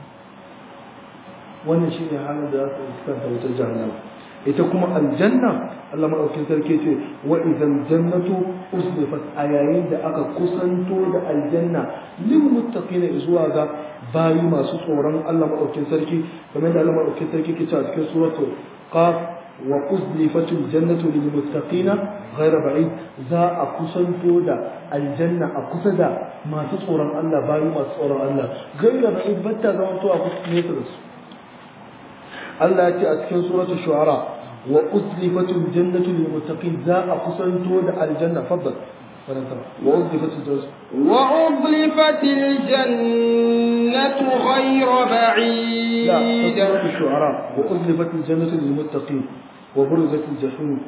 wannan shi ne halin da za su fuskanta wutar jahannama ita kuma aljanna Allah maɗaukin sarki ce wa idan jannatu uslifat a yayin da aka kusanto da aljanna lil muttaqina zuwa ga bayi masu tsoron Allah madaukakin sarki kamar da Allah madaukakin sarki ke cewa cikin suratul qaf wa uzlifatul jannatu lil muttaqina ghayra ba'id za a kusanto da aljanna a kusa da masu tsoron Allah bayi masu tsoron Allah ghayra ba'id batta zaman to a kusa nesa da su Allah ya ce a cikin suratul shu'ara wa uzlifatul jannatu lil muttaqin za a kusanto da aljanna faddal وأزلفت الجنة وأزلفت الجنة غير بعيد لا سورة الشعراء وأزلفت الجنة للمتقين وبرزت الجحيم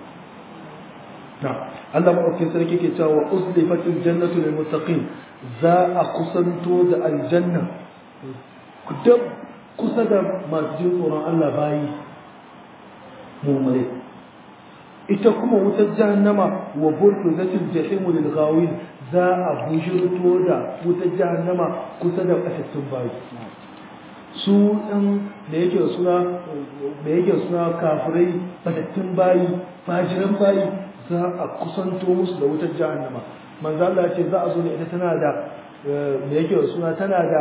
نعم الله ما أوكي سركي كتا وأزلفت الجنة للمتقين ذا أقسنتو ذا الجنة كدب قصد ما تجين قرآن الله باي مؤمنين ita kuma wutar jahannama wa burfizatil jahimu lil ghawin za a bujirto da wutar jahannama kusa da kasattun bayi su ɗan da yake suna da yake suna kafirai fatattun bayi fajiran bayi za a kusanto musu da wutar jahannama manzo Allah ya ce za a zo da ita tana da da yake suna tana da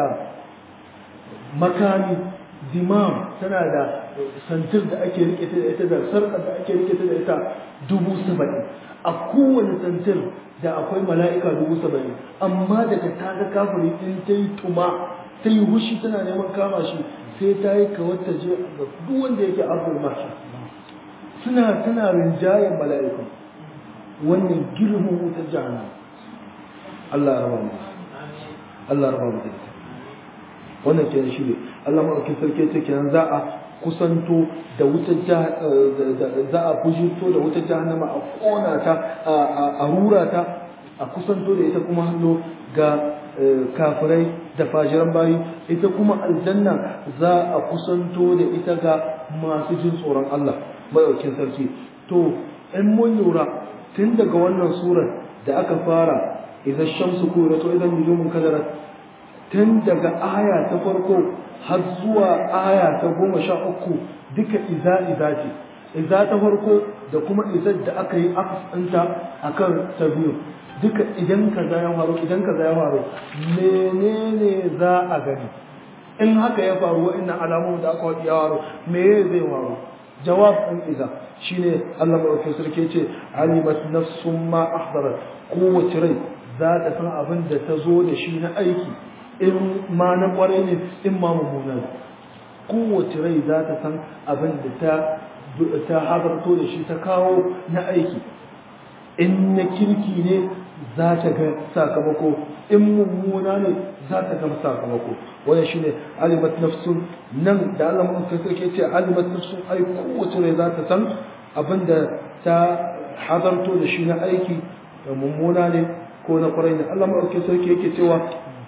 makami dimam tana da santir da ake rike ta da ita da sarƙar da ake rike ta da ita dubu saba'in a kowane santir da akwai mala'ika dubu saba'in amma daga ta ga kafiri in ta yi tuma ta yi hushi tana neman kama shi sai ta yi kawar ta je ga duk wanda yake abul mashi suna tana rinjayen mala'iku wannan girman wutar jahannam Allah ya raba mu Allah ya raba mu da ita wannan kenan shi ne Allah maɗaukin sarki ce kenan za a kusanto da wutar za a bujirto da wutar jahannama a ƙona ta a rura ta a kusanto da ita kuma hannu ga kafirai da fajiran bayi ita kuma aljanna za a kusanto da ita ga masu jin tsoron Allah maɗaukin sarki to in mun lura tun daga wannan surar da aka fara idan shamsu kura to idan nujumun kadarat tun daga aya ta farko har zuwa aya ta goma sha uku duka iza iza ce iza ta farko da kuma izar da aka yi akasanta a kan ta biyu duka idan ka ya faru idan ka ya faru menene za a gani in haka ya faru wa'annan alamun da aka waɗi ya faru me zai faru jawab ɗin iza shine Allah maɗaukin sarki ce alimat nafsun ma ahdarat kowace rai za ta san abin da ta zo da shi na aiki in ma na kwarai ne in ma mummuna ne kowace rai za ta san abin da ta ta habarto da shi ta kawo na aiki in na kirki ne za ta ga sakamako in mummuna ne za ta ga sakamako wannan shine alimat nafsun nan da Allah mun kai sarki ce alimat nafsun ai kowace rai za ta san abin da ta hadarto da shi na aiki mummuna ne ko na kwarai ne Allah mun kai sarki yake cewa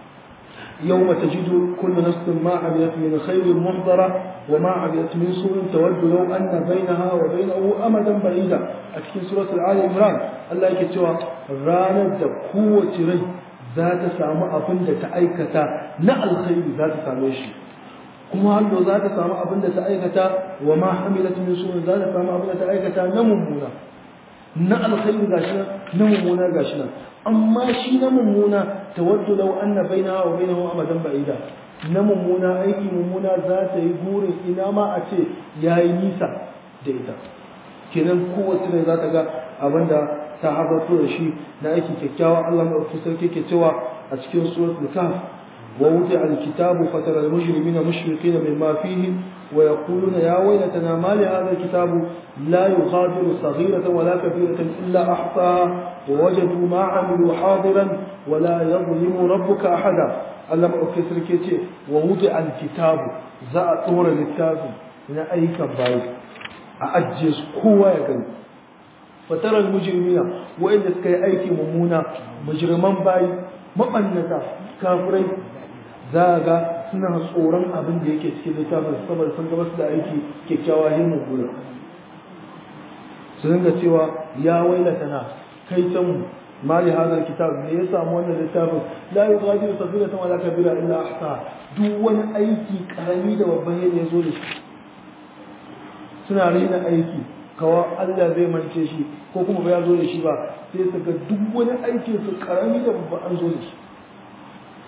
يوم تجد كل نفس ما عملت من خير محضرة وما عملت من سوء تود لو أن بينها وبينه أمدا بعيدا أتكين سورة الآل عمران الله يكتوى رانا قوة ري ذات سامع أبن تأيكتا نا الخير ذات ساميشي kuma hallo za ta samu abin da ta aikata wa ma hamilat min su'in za ta samu abin da ta aikata na mummuna na alkhairi gashi nan na mummuna gashi nan amma shi na mummuna tawaddu law anna bainaha wa bainahu amadan ba'ida na mummuna aiki mummuna za ta yi burin ina ma a ce yayi nisa da ita kenan kowace ne za ta ga abinda ta habarto da shi na aiki kyakkyawa Allah mai sarki ke cewa a cikin suratul kahf ووضع الكتاب فترى المجرمين مشفقين مما فيه ويقولون يا ويلتنا ما لهذا الكتاب لا يغادر صغيرة ولا كبيرة إلا أحصاها ووجدوا ما عملوا حاضرا ولا يظلم ربك أحدا ألم أكسر كيتي ووضع الكتاب زاء طور الكتاب من أي كباي أأجز قوة يقول فترى المجرمين وإن سكي أيكي ممونا مجرمان باي مبنتا كافرين za ga suna tsoron abin da yake cikin littafin saboda sun gabas da aiki kyakkyawa yin mummuna su dinga cewa ya wailata na kai can mali hadar kitab me ya samu wannan littafin la yughadiru saghiratan wala kabira illa ahsa duk wani aiki karami da babban yadda ya zo da shi suna raina aiki kawa Allah zai mance shi ko kuma ba ya zo da shi ba sai su ga duk wani aikin su karami da babban an zo da shi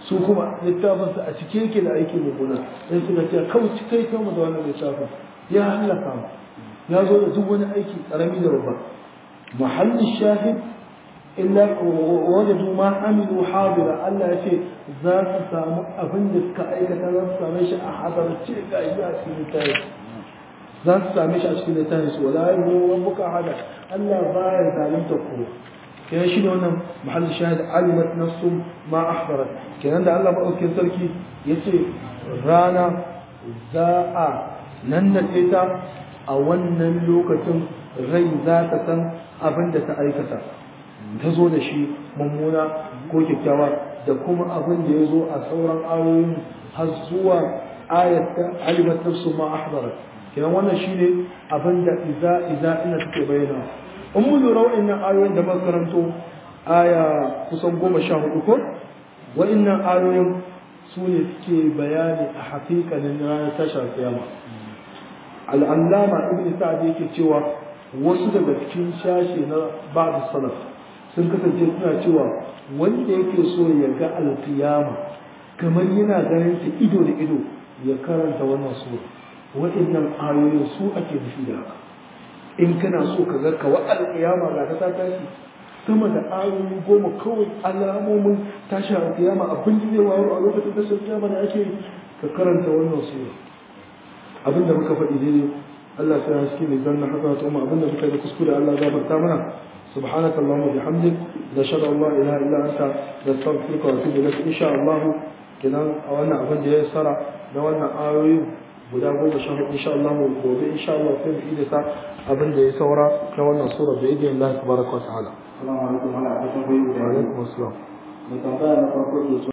su kuma littafin su a cike yake da aiki mummuna sai suka ce kawai kai kanmu da wannan littafin ya halaka mu ya zo da duk wani aiki karami da babba mahallin shahid illa wajadu ma amilu hadira Allah ya ce za su samu abin da suka aikata za su same shi a hadarce ga shi a cikin littafi za su same shi a cikin littafi su wala yi rabbuka hada Allah baya zalunta ku kenan shi ne wannan mahallin shahid alimat nafsum ma ahdarat kenan da Allah madaukakin sarki yace rana za a nan da ta a wannan lokacin rai za ta san abin da ta aikata ta zo da shi mummuna ko kyakkyawa da kuma abin da ya zo a sauran ayoyin har zuwa ayat ta alimat nafsu ma ahdarat kenan wannan shine abin da iza iza ina take bayyana in mun lura wa'annan ayoyin da muka karanto aya kusan goma sha hudu ko wa'annan ayoyin su ne suke bayani a haƙiƙanin ranar tashar kiyama al'allama ibn sa'ad yake cewa wasu daga cikin shashe na ba'd salaf sun kasance suna cewa wanda yake so ya ga alkiyama kamar yana ganin ta ido da ido ya karanta wannan sura waɗannan ayoyin su ake nufi da haka in kana so ka ga kawa alkiyama ga ta tashi sama da ayoyi goma kawai alamomin tashi alkiyama abin da zai wayo a lokacin tashar kiyama da ake ka karanta wannan sura abin da muka faɗi daidai Allah sai ya haske mai zanna haka ta umma abin da muka yi kuskure Allah ya gafarta mana سبحانك اللهم وبحمدك نشهد ان لا اله الا انت نستغفرك ونتوب اليك ان شاء الله kenan a wannan abin da ya tsara na wannan ayoyi guda goma sha hudu insha Allah gobe insha Allah sai mu ida sa abin da ya saura na wannan sura da idin Allah tabaraka wa ta'ala Assalamu alaikum wa rahmatullahi wa barakatuh. wa alaikum assalam Mai tambaya na farko ke